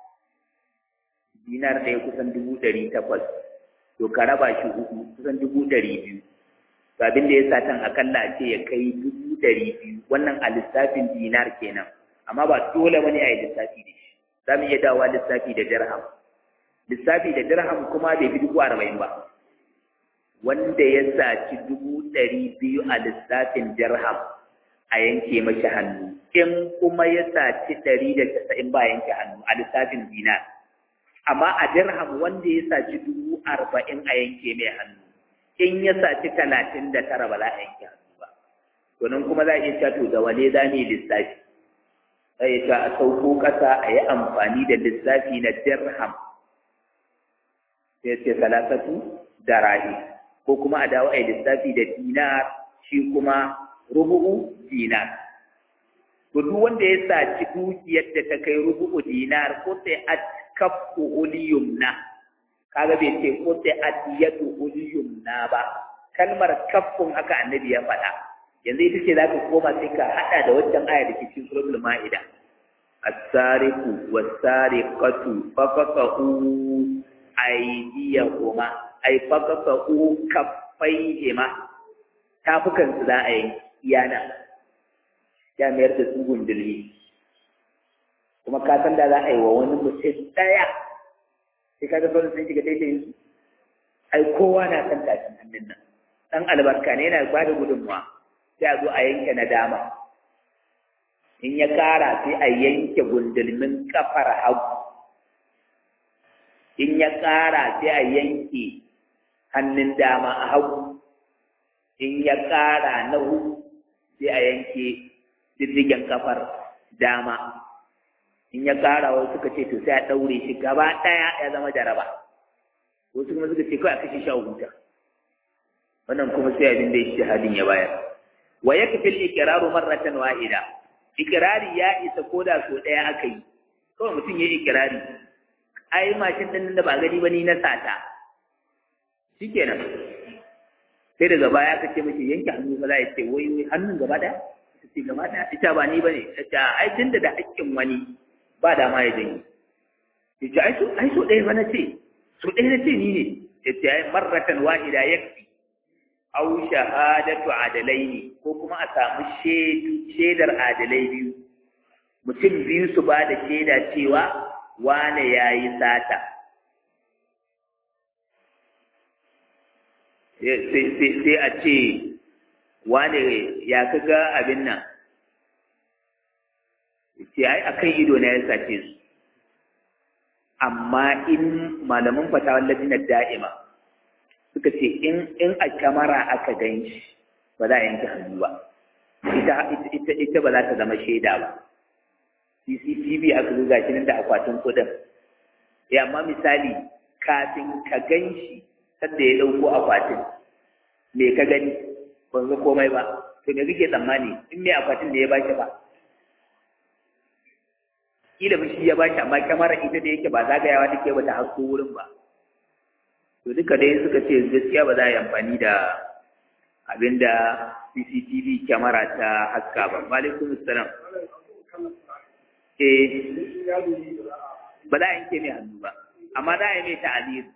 dinar ɗaya kusan dubu ɗari takwas to ka raba shi hudu kusan dubu ɗari biyu to abin da ya sa tan akalla a ce ya kai dubu ɗari biyu wannan a lissafin dinar kenan amma ba dole wani a yi lissafi da shi za mu iya dawowa lissafi da dirham lissafi da dirham kuma bai fi dubu arba'in ba wanda ya saci dubu ɗari biyu a lissafin dirham a yanke mashi hannu in kuma ya saci ɗari da casa'in ba yanke hannu a lissafin dinar amma a dirham wanda ya saci dubu arba'in a yanke mai hannu in ya saci talatin da tara ba za a yanke hannu ba to nan kuma za a iya cewa to da wane za mu yi lissafi za a ta a sauko ƙasa a yi amfani da lissafi na dirham sai ce salasatu da rahi ko kuma a dawo a yi lissafi da dinar shi kuma rubu'u dinar to duk wanda ya saci dukiyar da ta kai rubu'u dinar ko sai a kafu uliyumna kaga bai ce ko sai a diyatu uliyumna ba kalmar kafun haka annabi ya faɗa yanzu ita ce za ka koma sai ka haɗa da waccan aya da ke cikin suratul ma'ida as-sariqu was-sariqatu faqatu aydiyahuma ay faqatu kaffayhima tafukan su za a yi iyana ya mayar da su gundulmi kuma ka san da za a yi wa wani mutum ɗaya sai ka ga sauran sun shiga daidai su ai kowa na san tashin hannun nan ɗan albarka ne yana ba da gudunmuwa sai a zo a yanke na dama in ya ƙara sai a yanke gundulmin kafar hagu in ya ƙara sai a yanke hannun dama a hagu in ya ƙara na hudu sai a yanke diddigen kafar dama in ya ƙara wasu suka ce to sai a ɗaure shi gaba ɗaya ya zama jaraba wasu kuma suka ce kawai a kashe shi a huta wannan kuma sai abin da ya halin ya bayar wa yakfi al-iqraru marratan wahida iqrari ya isa koda so daya aka yi kawai mutum yayi iqrari ai mashin din da ba gani ba ni na sata shikenan sai daga baya ka ce mishi yanke hannu ba za ya ce wai wai hannun gaba daya ta ce gaba daya ita ba ni bane ta ai tunda da haƙƙin wani ba da ma ya janye ya ce ai so ai so ɗaya ba na ce so ɗaya na ce ni ne ya ce ai marratan wahida yakfi aw shahadatu adalaini ko kuma a samu shaidar adalai biyu mutum biyu su ba da shaida cewa wane ya yi sata sai a ce wane ya kaga abin nan ce ai akan ido na ya sace su amma in malamin fatawar lajinar da'ima suka ce in in a kamara aka gan shi ba za a yanke hannu ba ita ita ita ba za ta zama shaida ba CCTV aka zo gashi nan da akwatin kudin ya amma misali kafin ka gan shi sadda ya dauko akwatin me ka gani ban ga komai ba to me kake tsammani in me akwatin da ya bashi ba kila ba shi ya bashi amma kamara ita da yake ba zagayawa take ba ta hasko wurin ba to duka dai suka ce gaskiya ba za a yi amfani da abin da CCTV kyamara ta haska ba. Malikun salam. Eh, ba za a yanke mai hannu ba, amma za a yi mai ta'azir.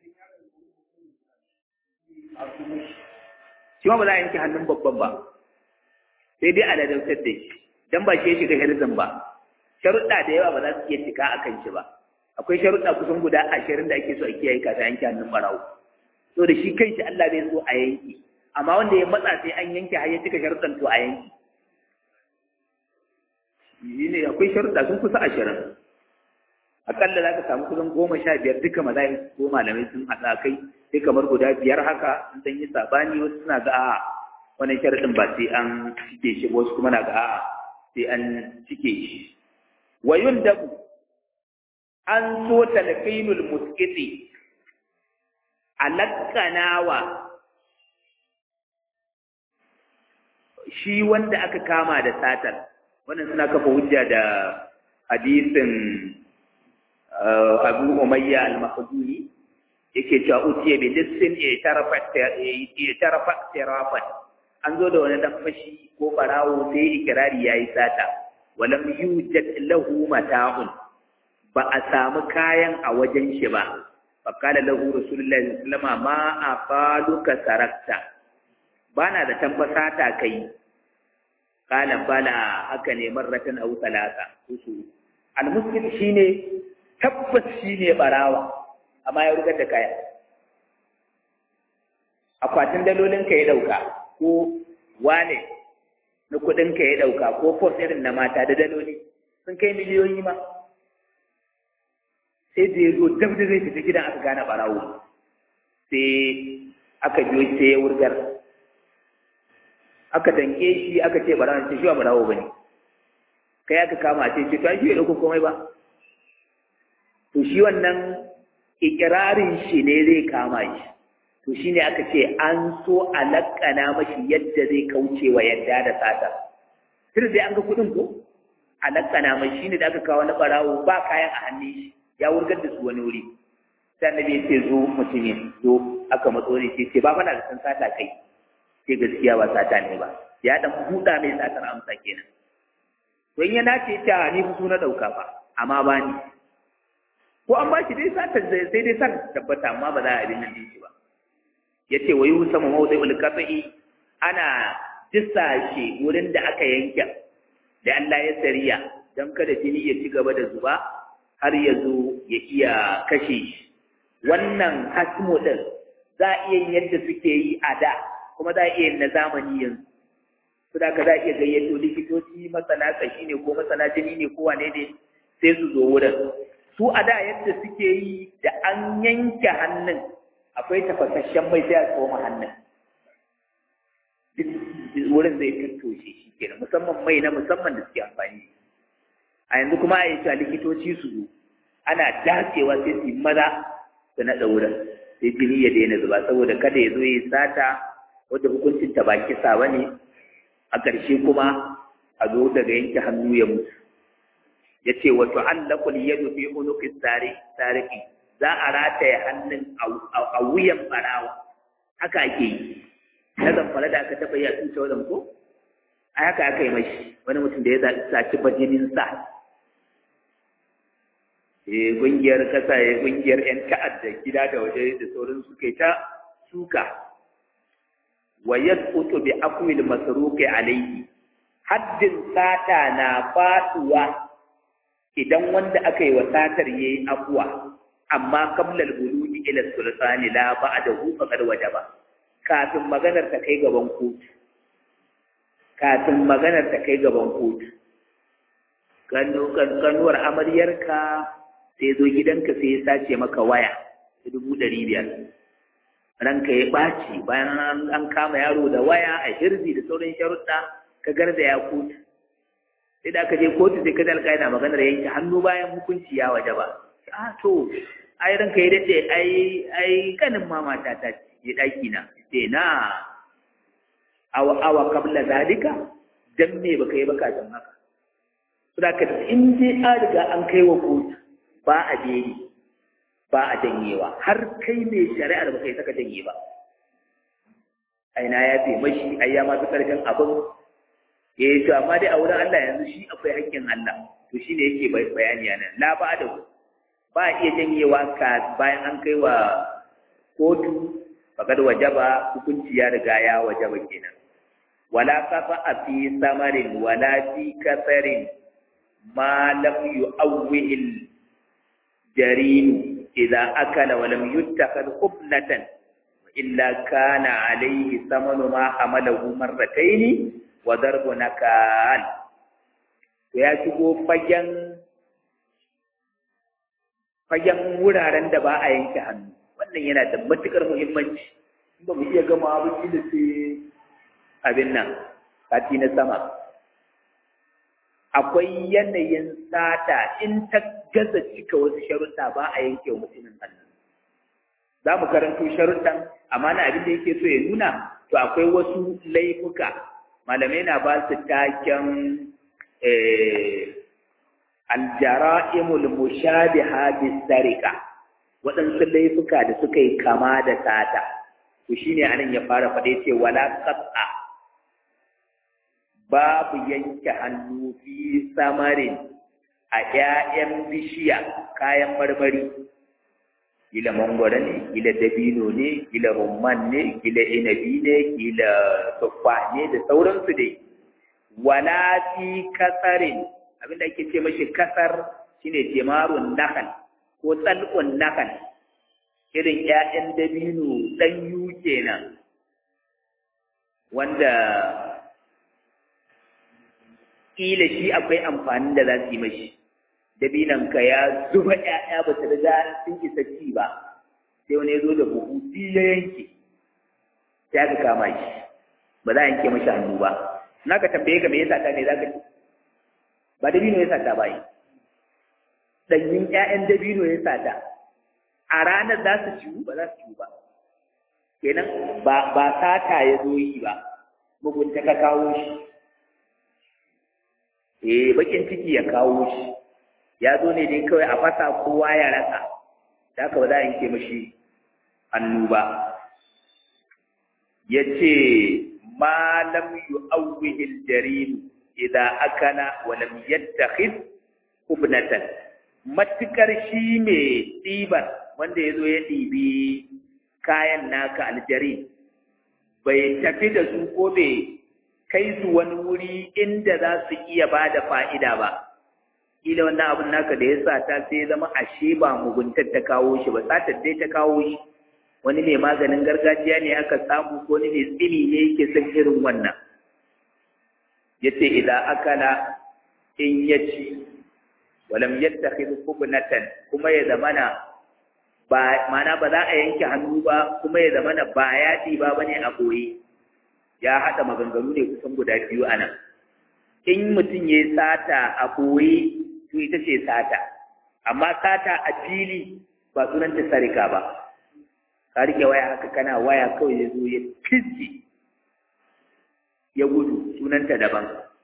Shi ma ba za a yanke hannun babban ba, sai dai a ladautar da shi, don ba shi ya shiga hirzin ba. Sharuɗa da yawa ba za su iya cika a kan shi ba. akwai sharuɗa kusan guda ashirin da ake so a kiyaye kafin yanke hannun barawo so da shi kanshi Allah bai so a yanke amma wanda ya matsa sai an yanke har ya cika sharuɗan to a yanke yi ne akwai sharuɗa sun kusa ashirin akalla za ka samu kusan goma sha biyar duka mazayin ko malamai sun haɗa kai sai kamar guda biyar haka sun yi sabani wasu suna ga a'a wannan sharaɗin ba sai an cike shi wasu kuma na ga a'a sai an cike shi wa yundabu an so talqinul musqiti alakkanawa shi wanda aka kama da satar wannan suna kafa hujja da hadisin Abu Umayya al-Makhzumi yake cewa utiya bi lissin ya tarafa tirafan an zo da wani dan fashi ko barawo sai ikirari yayi sata walam yujad lahu mata'un ba a samu kayan a wajen shi ba fakala lahu rasulullahi sallallahu alaihi wasallam ma afaluka sarakta bana da tambasa ta kai kala bala haka ne marratan aw talata usu almuslim shine tabbas shine barawa amma ya rugar da kaya akwatin dalolin ka ya dauka ko wane na kudin ka ya dauka ko fos irin na mata da daloli sun kai miliyoyi ma sai da ya zo dab da zai fita gidan aka gane barawo sai aka biyo sai ya wurgar aka danke shi aka ce barawo ce shi ba barawo bane kai aka kama ce ce to shi bai dauko komai ba to shi wannan ikirarin shi ne zai kama shi to shi ne aka ce an so a lakkana mashi yadda zai kauce wa yadda da sata tun dai an ga kuɗin ko a lakkana mashi shi ne da aka kawo na barawo ba kayan a hannun shi ya wurgar da su wani wuri sai annabi ya ce zo mutumin zo aka matso ne ce ce ba fa na da san sata kai sai gaskiya ba sata ne ba ya dan buɗa mai satar amsa kenan to in ya nace ta ni fi na ɗauka fa amma ba ni ko an ba shi dai satar sai dai sa tabbata amma ba za a abin nan shi ba ya ce wa yi sama mawuzai ulkafa'i ana disashe wurin da aka yanke da Allah ya sariya don kada jini ya ci gaba da zuba har ya zo ya iya kashe shi wannan hasmo ɗin za a iya yin yadda suke yi a da kuma za a iya yin na zamani yanzu su da ka za a iya gayyato likitoci masana kashi ne ko masana jini ne ko wane ne sai su zo wurin su a da yadda suke yi da an yanke hannun akwai tafasasshen mai sai a tsoma hannun wurin zai tattoshe shi kenan musamman mai na musamman da suke amfani a yanzu kuma a yi cewa likitoci su zo ana dacewa sai su yi maza su naɗa wurin sai jini ya daina zuba saboda kada ya zo ya yi sata wadda hukuncin ta ba kisa ba ne a ƙarshe kuma a zo daga yanke hannu ya mutu ya ce wato allakul yadu fi unuqis sariki za a rataye hannun a wuyan barawa haka ake yi na zamfara da aka taɓa yi a tuta wadan ko a haka aka yi mashi wani mutum da ya saci bajinin sa eh kungiyar kasa ya kungiyar yan ta'adda gida da waje da sauran su kai ta suka wa yasqutu bi aqwil masruqi alayhi haddin sata na fatuwa idan wanda aka yi wa satar yayi afuwa amma qabla al-buluji ila sultani la ba'dahu faqad wajaba kafin maganar ta kai gaban kotu kafin maganar ta kai gaban kotu kanu kanuwar amaryarka sai zo gidanka sai ya sace maka waya ta dubu ɗari biyar ranka ya ɓaci bayan an kama yaro da waya a hirzi da sauran sharuɗa ka garza ya kotu sai da aka je kotu sai ka dalka yana maganar yanke hannu bayan hukunci ya waje ba a to ai ranka ya dace ai ai kanin mama ta ta je daki na sai na awa awa kabla zalika dan me baka yi baka dan haka saboda ka in dai an riga an kai wa kotu ba a jeri ba a janyewa har kai mai shari'ar baka yi saka janye ba ai na ya fi mashi ai ya ma fi karfin abin eh to amma dai a wurin Allah yanzu shi akwai haƙƙin Allah to shine yake bayani nan la ba da ba a iya janyewa ka bayan an kai wa kotu fakad wajaba hukunci ya riga ya wajaba kenan wala kafa a fi samarin wala fi kasarin ma lam yu'awwil jarin idza akala wa lam yuttakhad qubnatan illa kana alayhi samanu ma hamalahu marratayn wa darbu nakal to ya shigo fagen fagen wuraren da ba a yanke hannu wannan yana da matukar muhimmanci in ba mu iya gama ba da sai abin nan sati na sama akwai yanayin sata in ta gaza cika wasu sharuɗa ba a yanke wa mutumin hannu za mu karanto sharuɗan amma na abin da yake so ya nuna to akwai wasu laifuka malamai na ba su taken aljara'imul mushabiha bisarika waɗansu laifuka da suka yi kama da sata to shine anan ya fara faɗe ce wala qat'a babu yanke hannu fi samarin a ƴaƴan bishiya kayan marmari kila mangwaro ne kila dabino ne kila rumman ne kila inabi ne kila tuffa ne da sauransu dai wala fi kasarin abinda ake ce mashi kasar shine jimarun nakal ko tsalkun nakal irin ƴaƴan dabino ɗanyu kenan wanda kila shi akwai amfanin da za su yi mashi dabinanka ya zuba ƴaƴa ba su riga sun isa ci ba sai wani ya zo da buhu biyu ya yanke sai aka kama shi ba za a yanke mashi hannu ba na ka tambaye ka me yasa ta ne za ka ci ba dabino ya sata ba yi ɗanyin ƴaƴan dabino ya sata a ranar za su ciwu ba za su ciwu ba kenan ba ba sata ya zo yi ba mugunta ka kawo shi eh bakin ciki ya kawo shi ya zo ne dai kawai a fasa kowa ya rasa da haka ba za a yanke mashi hannu ba ya ce ma lam yu'awwihi al-jarim idza akala wa lam yattakhid ubnatan matukar shi ne ɗiban wanda ya zo ya ɗibi kayan naka aljarin bai tafi da su ko bai kai su wani wuri inda za su iya ba da fa'ida ba kila wannan abin naka da ya sa ta sai zama ashe ba muguntar ta kawo shi ba satar dai ta kawo shi wani mai maganin gargajiya ne aka samu ko wani mai tsini ne yake son irin wannan ya ce idan akala in ya ci walam yattakhidhu kubnatan kuma ya zamana ba mana ba za a yanke hannu ba kuma ya zamana ba ya ba bane a boye ya haɗa maganganu ne kusan guda biyu a nan in mutum ya sata a boye to ita ce sata amma sata a fili ba sunan ta sarika ba ka rike waya haka kana waya kawai ya zo ya fizzi ya gudu sunanta daban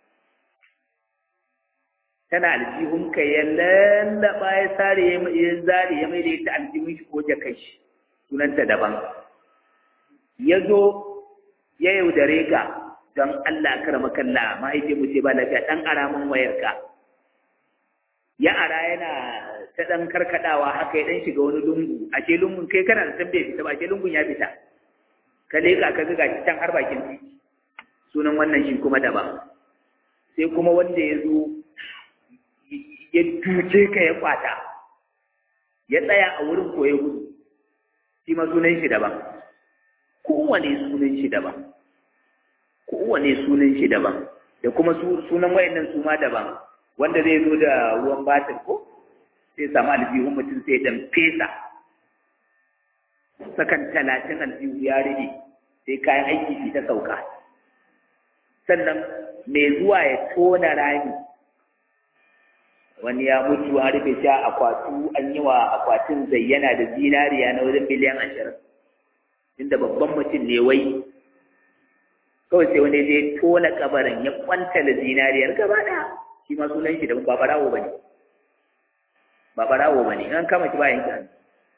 tana aljihunka ya lallaba ya sare ya zare ya mai da ita aljihun shi ko jakai shi sunanta daban ya zo ya yaudare ka don Allah karama kalla mahaifin mu ce ba lafiya dan aramin wayarka ya ara yana ta dan karkadawa haka ya dan shiga wani lungu a ce lungun kai kana da san bai fita ba ce lungun ya fita ka leka ka ga shi can har bakin titi sunan wannan shi kuma daban sai kuma wanda ya zo ya tuce ka ya kwata ya tsaya a wurin ko ya gudu shi ma sunan shi daban kowane sunan shi daban kowane sunan shi daban da kuma sunan wayannan su ma daban wanda zai zo da ruwan batir ko sai samu aljihun mutum sai dan fesa sakan talatin aljihu ya rage sai kayan aiki fi ta sauka sannan mai zuwa ya tona rami wani ya mutu an rufe shi a akwatu an yi wa akwatin zayyana da zinariya na wajen miliyan ashirin inda babban mutum ne wai kawai sai wani zai tona kabarin ya kwanta da zinariyar gaba ɗaya shi ma sunan shi da ba barawo bane ba barawo bane an kama shi bayan kan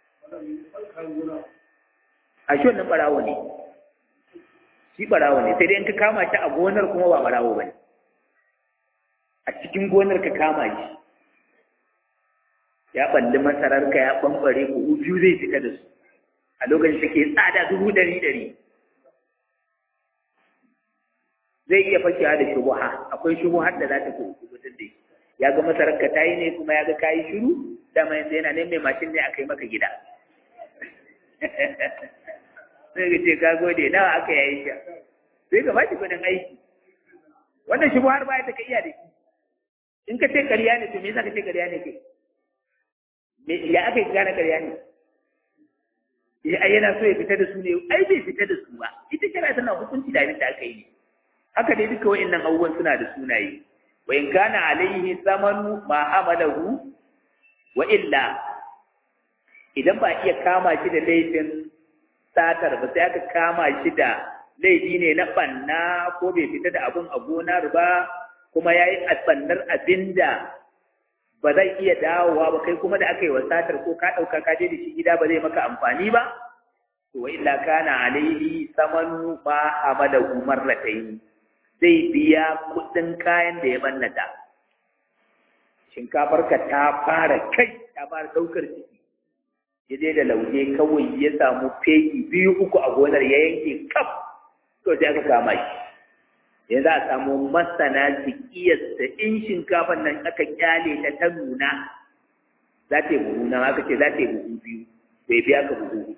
a shi wannan barawo ne shi barawo ne sai dai in ka kama shi a gonar kuma ba barawo bane a cikin gonar ka kama shi ya balli masararka ya bambare ku biyu zai fita da su a lokacin take tsada dubu ɗari ɗari zai iya fashewa da shubuha akwai shubuhar da za ta kubutar da shi ya ga masararka ta yi ne kuma ya ga kayi shiru dama yanzu yana nan mai mashin ne a kai maka gida sai ga ce ka gode nawa aka yayi shi sai ka bashi kudin aiki wannan shubuhar ba ta ka iya da shi in ka ce ƙarya ne to me yasa ka ce ƙarya ne ke me ya aka yi gane ƙarya ne ya ai yana so ya fita da su ne ai bai fita da su ba ita kira tana hukunci da abin da aka yi ne haka dai duka wa'annan abubuwan suna da sunaye wa in kana alaihi samanu ma amalahu wa illa idan ba iya kama shi da laifin satar ba sai aka kama shi da laifi ne na banna ko bai fita da abun a gonar ba kuma ya yi bannar abin da ba zai iya dawowa ba kai kuma da aka yi wa satar ko ka ɗauka ka je da shi gida ba zai maka amfani ba to wa illa kana alaihi samanu ma amalahu marratayn zai biya kuɗin kayan da ya bannata shinkafarka ta fara kai ta fara ɗaukar ciki ya je da lauje kawai ya samu fegi biyu uku a gonar ya yanke kaf to sai aka kama shi yanzu a samu masana su kiyasta in shinkafan nan aka kyale ta ta nuna za ta yi buhu nan aka ce za ta yi buhu biyu bai biya ka buhu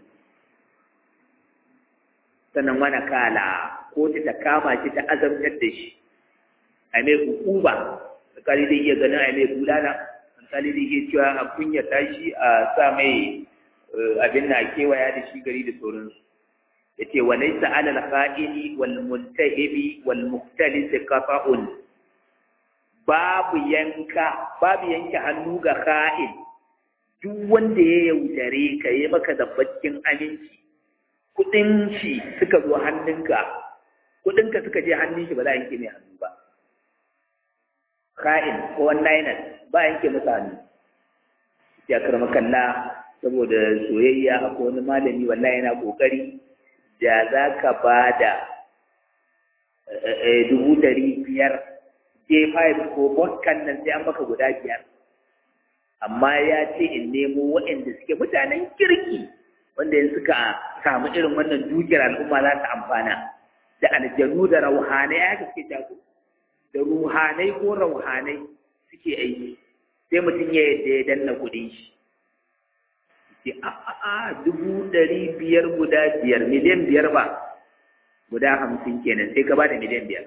sannan wani kala ko ta kama shi ta azabtar da shi a mai hukuma alkali zai iya ganin a mai bulala alkali zai iya cewa a kunya tashi a sa mai abin na kewaya da shi gari da sauransu ya ce wa laisa alal kha'ini wal muntahibi wal muhtalis qata'un babu yanka babu yanke hannu ga kha'in duk wanda ya yaudare ka yi maka zabbacin aminci kudin shi suka zo hannunka kudinka suka je hannun shi ba za a yanke mai hannu ba ka'in ko wannan ba yanke masa hannu ya karma kalla saboda soyayya akwai wani malami wallahi yana kokari da za ka ba da dubu dari biyar j5 ko boskan nan sai an baka guda biyar amma ya ce in nemo waɗanda suke mutanen kirki wanda yanzu suka samu irin wannan dukiyar al'umma za ta amfana da aljanu da rauhanai aka suke jago da ruhanai ko rauhanai suke aiki sai mutum ya yadda ya danna kuɗin shi ce a a a dubu ɗari biyar guda biyar miliyan biyar ba guda hamsin kenan sai ka ba da miliyan biyar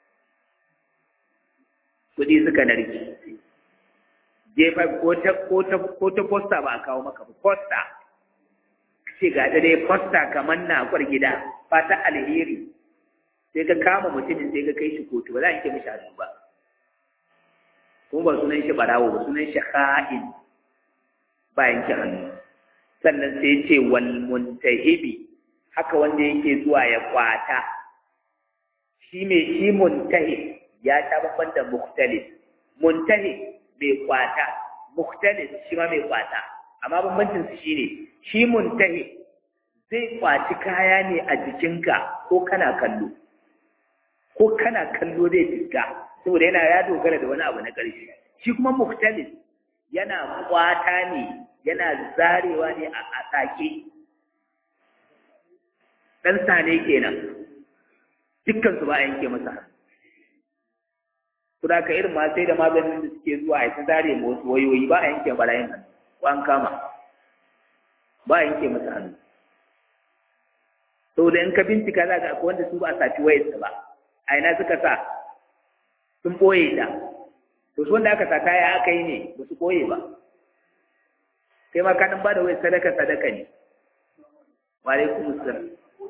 kuɗi suka narki jefa ko ta ko ta ko ta posta ba a kawo maka ba posta ce ga da dai posta kamar na kwar gida fata alheri sai ka kama mutumin sai ka kai shi kotu ba za a yanke mishi hannu ba kuma ba sunan shi barawo ba sunan shi ha'in ba yanke hannu sannan sai ce wal muntahibi haka wanda yake zuwa ya kwata shi mai shi muntahib ya ta babban da mukhtalif muntahib mai kwata mukhtalif shi ma mai kwata amma bambancin su shine shi muntahib zai kwaci kaya ne a jikinka ko kana kallo ko kana kallo zai fiska saboda yana ya dogara da wani abu na ƙarshe shi kuma mukhtalif yana kwata ne yana zarewa ne a sake dan sane kenan dukkan su ba a yanke masa kuda ka irin ma sai da maganin da suke zuwa a ta zare ma wasu wayoyi ba a yanke barayin hannu ko an kama ba a yanke masa hannu saboda in ka bincika za ka akwai wanda su ba a saci wayarsa ba a ina suka sa sun ɓoye ta to su wanda aka sata ya aka yi ne ba su ɓoye ba kai ma kanin ba da wai sadaka sadaka ne wa alaikum assalam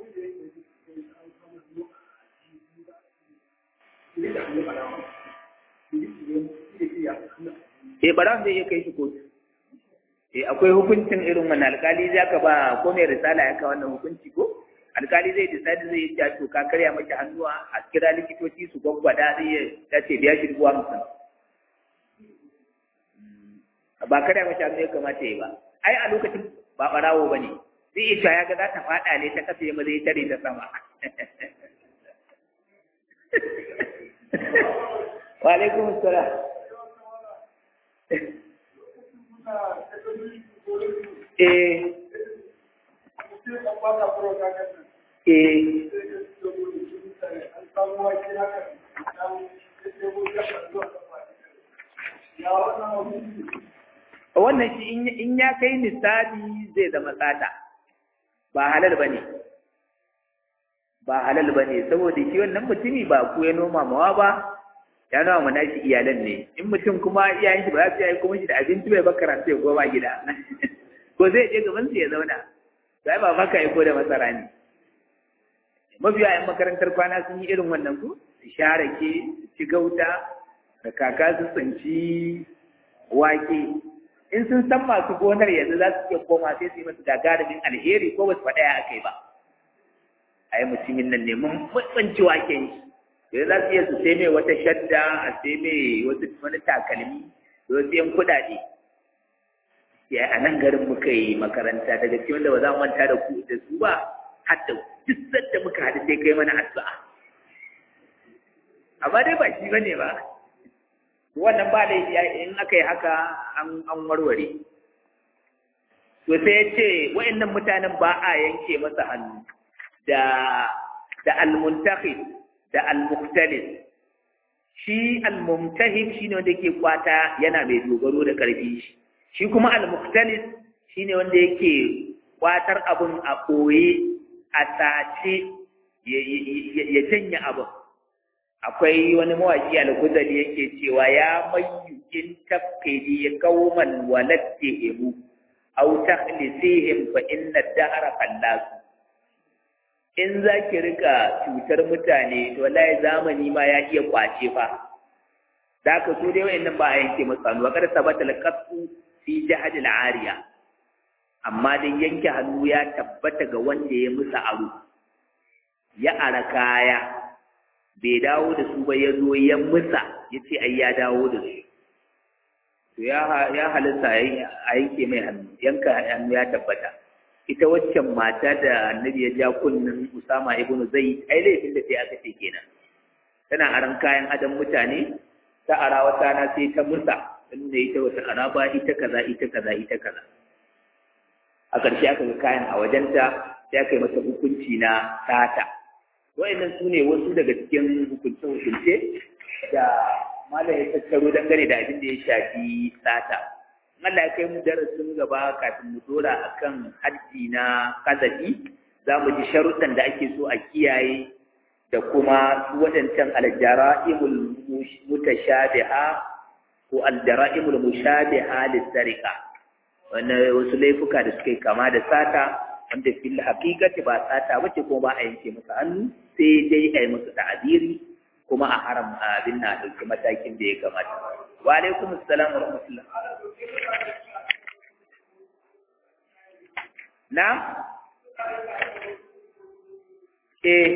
eh bara zai iya kai shi kotu eh akwai hukuncin irin wannan alkali za ka ba ko mai risala ya ka wannan hukunci ko alkali zai decide zai yi to ka karya maki hannuwa a kira likitoci su gwaggwada zai ya ce biya shi dubu hamsin ba karya mashi hannu ya kamata ya ba ai a lokacin ba barawo ba ne zai iya ya ga za ta faɗa ne ta kasa ya zai tare ta sama wa alaikum salam eh eh wannan shi in ya kai misali zai zama tsada ba halal ba ne ba halal ba ne saboda shi wannan mutumi ba ku ya noma mawa ba ya nawa mana shi iyalan ne in mutum kuma iyayen shi ba za su yi kuma shi da abinci bai ba karatu ya goma gida ko zai je gaban su ya zauna sai ba maka ya ko da masara ne mafiya yan makarantar kwana sun yi irin wannan ku su share ke su ci gauta da kaka su tsinci wake in sun san masu gonar yanzu za su iya koma sai su yi masu gagarumin alheri ko ba su faɗa ya aka yi ba ai mutumin nan ne mun tsinci waken shi sai za su iya su sai mai wata shadda a sai mai wasu wani takalmi da wasu yan kuɗaɗe ya a nan garin muka yi makaranta daga cikin wanda ba za mu manta da ku da su ba har da duk sanda muka haɗu sai kai mana addu'a amma dai ba shi bane ba wannan ba laifi in aka yi haka an warware to sai ya ce wa'annan mutanen ba a yanke masa hannu da da al-muntakhib da al-muqtalis shi al-mumtahib shine wanda yake kwata yana mai dogaro da karfi shi shi kuma al-muqtalis shine wanda yake kwatar abun a koye a sace ya janye abun akwai wani mawaki al-guzali yake cewa ya mayyu in tafkidi qauman walattihim aw takhlisihim fa inna ad-dahra qallasu in za ki rika cutar mutane to wallahi zamani ma ya iya kwace fa da ka so dai wayannan ba a yanke masu hannu wakar sabata alqasu fi jahad al-ariya amma dai yanke hannu ya tabbata ga wanda ya musa aro ya ara kaya bai dawo da su ba ya zo ya musa ya ce ai ya dawo da su to ya halitta a yanke mai hannu yanka hannu ya tabbata ita waccan mata da annabi ya ja kunnin Usama ibn Zaid ai laifin da sai aka ce kenan tana aran kayan adam mutane ta ara wata na sai ta musa inda ita wata araba ita kaza ita kaza ita kaza a ƙarshe aka ga kayan a wajenta sai aka yi masa hukunci na sata wa'annan su ne wasu daga cikin hukunce-hukunce da malam ya tattaro dangane da abin da ya shafi sata Allah ya kai mu darasin gaba kafin mu dora akan haddi na kazafi za mu ji sharuɗan da ake so a kiyaye da kuma su waɗancan aljara'imul mutashabiha ko aljara'imul mushabiha lissarika wannan wasu laifuka da suka kama da sata wanda fil haqiqati ba sata bace ko ba a yanke musu hannu sai dai a yi musu ta'abiri kuma a haram abin na ɗauki matakin da ya kamata wa alaikum assalam wa rahmatullah na eh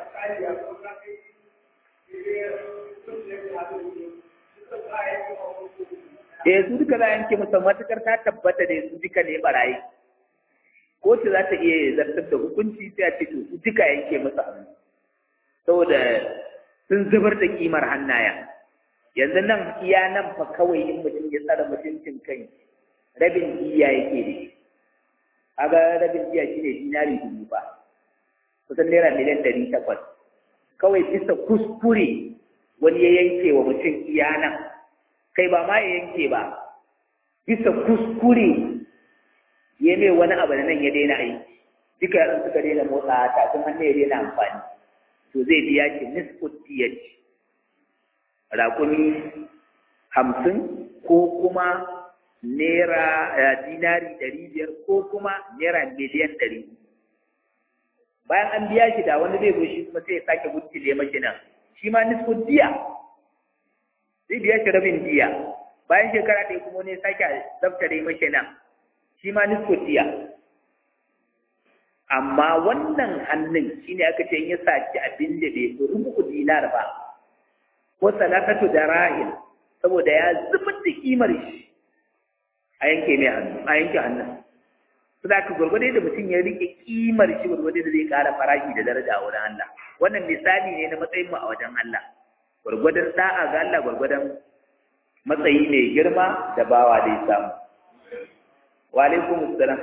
eh su duka za a yanke musu matukar ta tabbata da su duka ne barayi kotu za ta iya zartar da hukunci sai a ce to su duka yanke musu hannu saboda sun zubar da kimar hannaya yanzu nan iya nan fa kawai in mutum ya tsara mutuncin kai rabin iya yake ne kaga rabin iya shine dinari dubu ba kusan naira miliyan ɗari takwas kawai bisa kuskure wani ya yanke wa mutum iya nan kai ba ma ya yanke ba bisa kuskure ya mai wani abu da nan ya daina aiki duka yaran suka daina motsa tafin hannu ya daina amfani to zai biya ki nisfu diyati rakumi hamsin ko kuma naira dinari ɗari biyar ko kuma naira miliyan ɗari bayan an biya shi da wani zai zo shi kuma sai ya sake guttile mashi nan shi ma nisfu diya zai biya shi rabin diya bayan shekara ɗaya kuma ne sake zaftare mashi nan shi ma nisfu diya amma wannan hannun shine aka ce in ya saci abin da bai fi rubu dinar ba ko salakatu da rahil saboda ya zubar da kimar shi a yanke mai hannu a yanke hannun su da ka gwargwade da mutum ya rike kimar shi gwargwade da zai kara farashi da daraja a wurin Allah wannan misali ne na matsayin mu a wajen Allah gwargwadon da'a ga Allah gwargwadon matsayi mai girma da bawa da ya samu wa alaikum assalam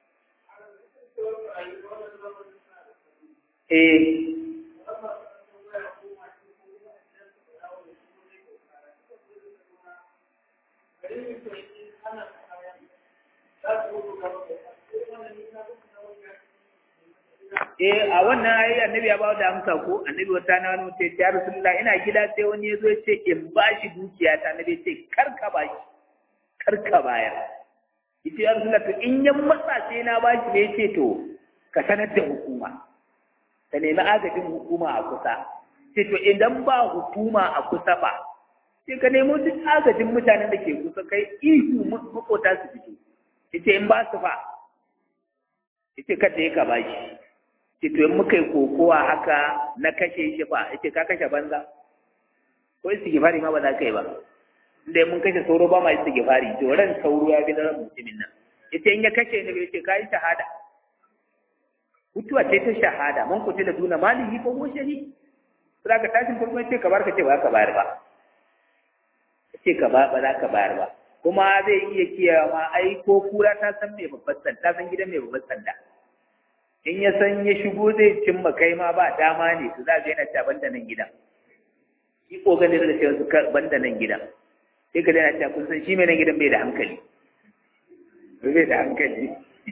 eh eh a wannan ayi annabi ya bawo da amsa ko annabi wata na wani mutum ya rasulullah ina gida sai wani ya zo ya ce in bashi dukiya ta annabi ya ce kar ka bashi kar ka bayar yace ya rasulullah to in yan matsa sai na bashi ne yace to ka sanar da hukuma ka nemi agajin hukuma a kusa sai to idan ba hukuma a kusa ba sai ka nemo duk agajin mutanen da ke kusa kai ihu makota su fito yace in ba su fa yace kada ya ka bashi ce to in muka yi kokowa haka na kashe shi fa yace ka kashe banza ko istighfari ma ba za ka yi ba inda mun kashe sauro ba ma istighfari to ran sauro ya bi na ran mutumin nan yace in ya kashe ni yace kai shahada mutuwa ce ta shahada man kuce da duna malihi ko ko shari sai ka tashin farko yace ka bar ka ce ba ka bayar ba yace ka ba ba za ka bayar ba kuma zai iya kiyawa ai ko kura ta san me babban sanda ta san gidan me babban sanda in ya san ya shigo zai cimma kai ma ba dama ne su za ga yana ta banda nan gidan shi kokarin da cewa su banda nan gidan sai ka yana ta kun san shi mai nan gidan bai da hankali bai da hankali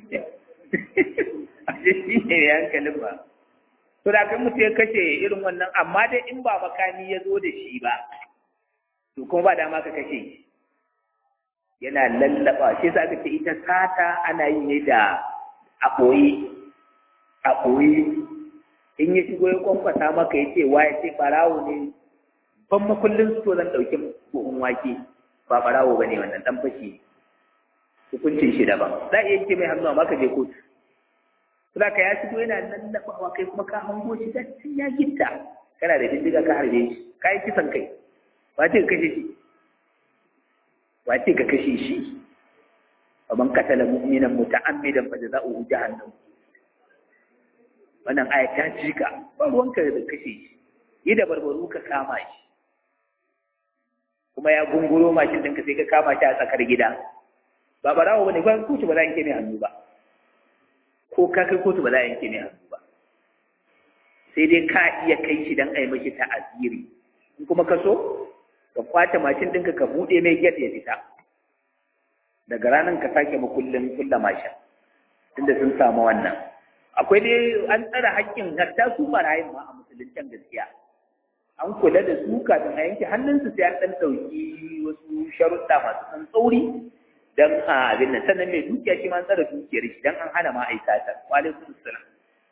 a ce shi ne mai hankalin ba to da kan mutum ya kashe irin wannan amma dai in ba makami ya zo da shi ba to kuma ba dama ka kashe shi yana lallaba shi sa aka ce ita sata ana yi ne da a ɓoye a ɓoye in ya shigo ya kwankwasa maka ya ce wa ya ce ɓarawo ne ban makullin su zan ɗauki buhun wake ba ɓarawo ba ne wannan ɗan fashi hukuncin shi daban za a iya yanke mai hannu amma ka je kotu za ka ya shigo yana nan laɓawa kai kuma ka hango shi da ya gitta kana da bindiga ka harbe shi ka yi kisan kai wace ka kashe shi wace ka kashe shi ومن قتل مؤمنا متعمدا فجزاؤه جهنم wannan aya ta cika ba ruwanka da kashe shi yi da barbaru ka kama shi kuma ya gunguro mashin ɗinka sai ka kama shi a tsakar gida ba barawo ba ne ba kotu ba za a yanke mai hannu ba ko ka kai kotu ba za a yanke mai hannu ba sai dai ka iya kai shi don a yi mashi ta'aziri in kuma ka so ka kwace mashin ɗinka ka buɗe mai gyat ya fita daga ranar ka sake makullin kulla mashin tunda sun samu wannan akwai dai an tsara haƙƙin hatta su barayin ma a musuluncin gaskiya an kula da su kafin a yanke hannunsu sai an ɗan ɗauki wasu sharuɗa masu ɗan tsauri don a abin nan sannan mai dukiya shi ma an tsara dukiyar shi don an hana ma a yi satar wa alaikum salam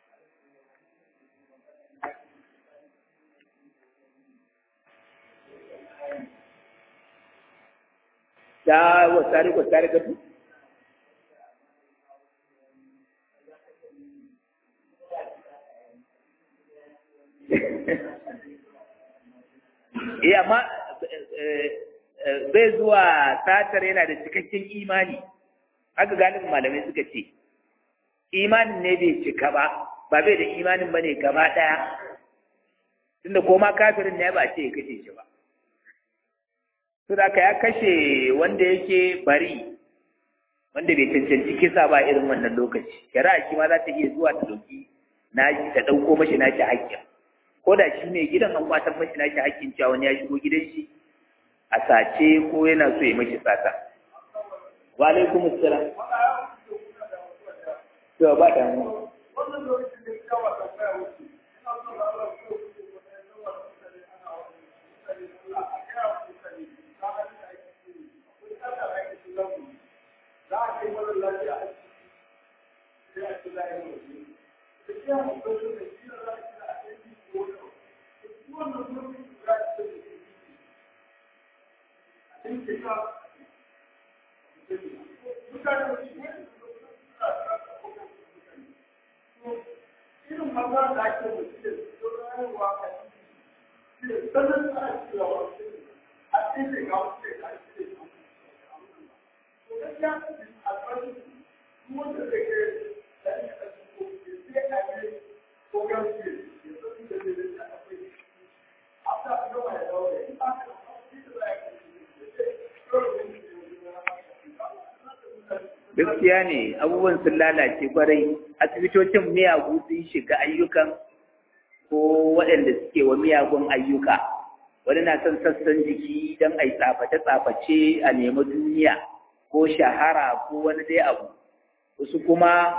ta wasari wasari gatu Eh amma bai zuwa satar yana da cikakken imani haka galibin malamai suka ce imanin ne bai cika ba ba bai da imanin ba ne gaba ɗaya tunda koma kafirin ne ba a ce ya kashe shi ba su da ya kashe wanda yake bari wanda bai cancanci kisa ba irin wannan lokaci shari'a shi ma za ta iya zuwa ta ɗauki na ta ɗauko mashi nashi haƙƙin ko da shi ne gidan an kwatar mashi nashi haƙƙin cewa wani ya shigo gidan shi a sace ko yana so ya mashi sata wa alaikum assalam to ba da mu gaskiya ne abubuwan sun lalace kwarai asibitocin miyagu sun shiga ayyukan ko waɗanda suke wa miyagun ayyuka wani na son sassan jiki don a yi tsaface-tsaface a nemi duniya ko shahara ko wani dai abu wasu kuma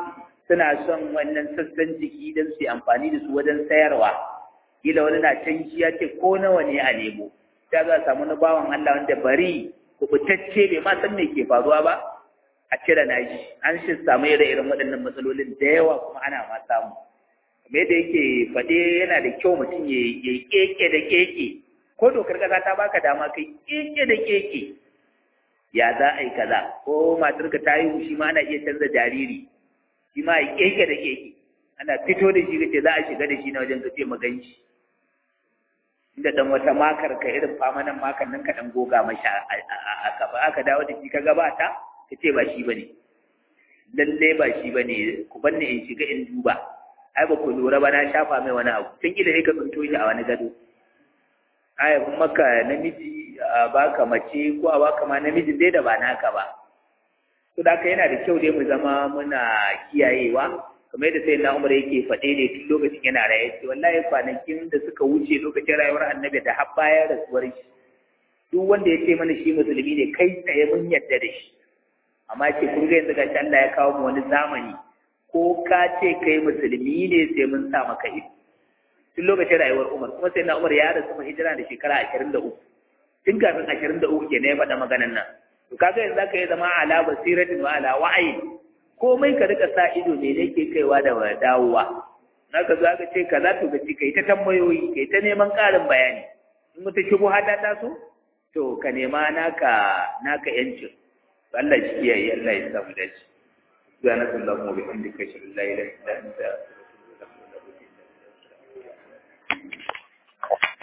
suna son wannan sassan jiki don su yi amfani da su wajen sayarwa kila wani na can shi ya ce ko nawa ne a nemo ta za a samu na bawan Allah wanda bari kubutacce bai ma san me ke faruwa ba a cire nashi an shi samu ire-iren waɗannan matsalolin da yawa kuma ana ma samu kamar yadda yake faɗe yana da kyau mutum ya yi keke da keke ko dokar ƙasa ta baka dama kai keke da keke ya za a yi kaza ko matarka ta yi shi ma ana iya canza jariri shi ma yi keke da keke ana fito da shi kace za a shiga da shi na wajen kace maganci inda dan wata makar ka irin famanan makar nan ka dan goga masha a gaba aka dawo da shi ka gabata kace ba shi bane lalle ba shi bane ku banne in shiga in duba ai ba ku lura ba na shafa mai wani abu tun ila ne ka tsunto shi a wani gado ai maka namiji a baka mace ko a baka ma namijin dai da ba naka ba to da yana da kyau dai mu zama muna kiyayewa kamar yadda sai na umar yake faɗe ne tun lokacin yana raye ce wallahi kwanakin da suka wuce lokacin rayuwar annabi da har bayan rasuwar shi duk wanda ya ce mana shi musulmi ne kai tsaye mun yadda da shi amma ce kun ga yanzu gashi Allah ya kawo mu wani zamani ko ka ce kai musulmi ne sai mun sa maka ido tun lokacin rayuwar Umar kuma sai na Umar ya rasu mu hijira da shekara ashirin da uku tun kafin ashirin da uku ke ya faɗa maganan nan to kaga yanzu zaka yi zama ala basiratin wa ala wa'ayi komai ka rika sa ido ne ne ke kaiwa da dawowa na ka za ka ce kaza to ka ci kai ta tambayoyi kai ta neman ƙarin bayani in mutu shigo hata ta so to ka nema naka naka yancin Allah shi kiyaye Allah ya samu dace subhanakallahumma wa bihamdika ashhadu an la ilaha illa anta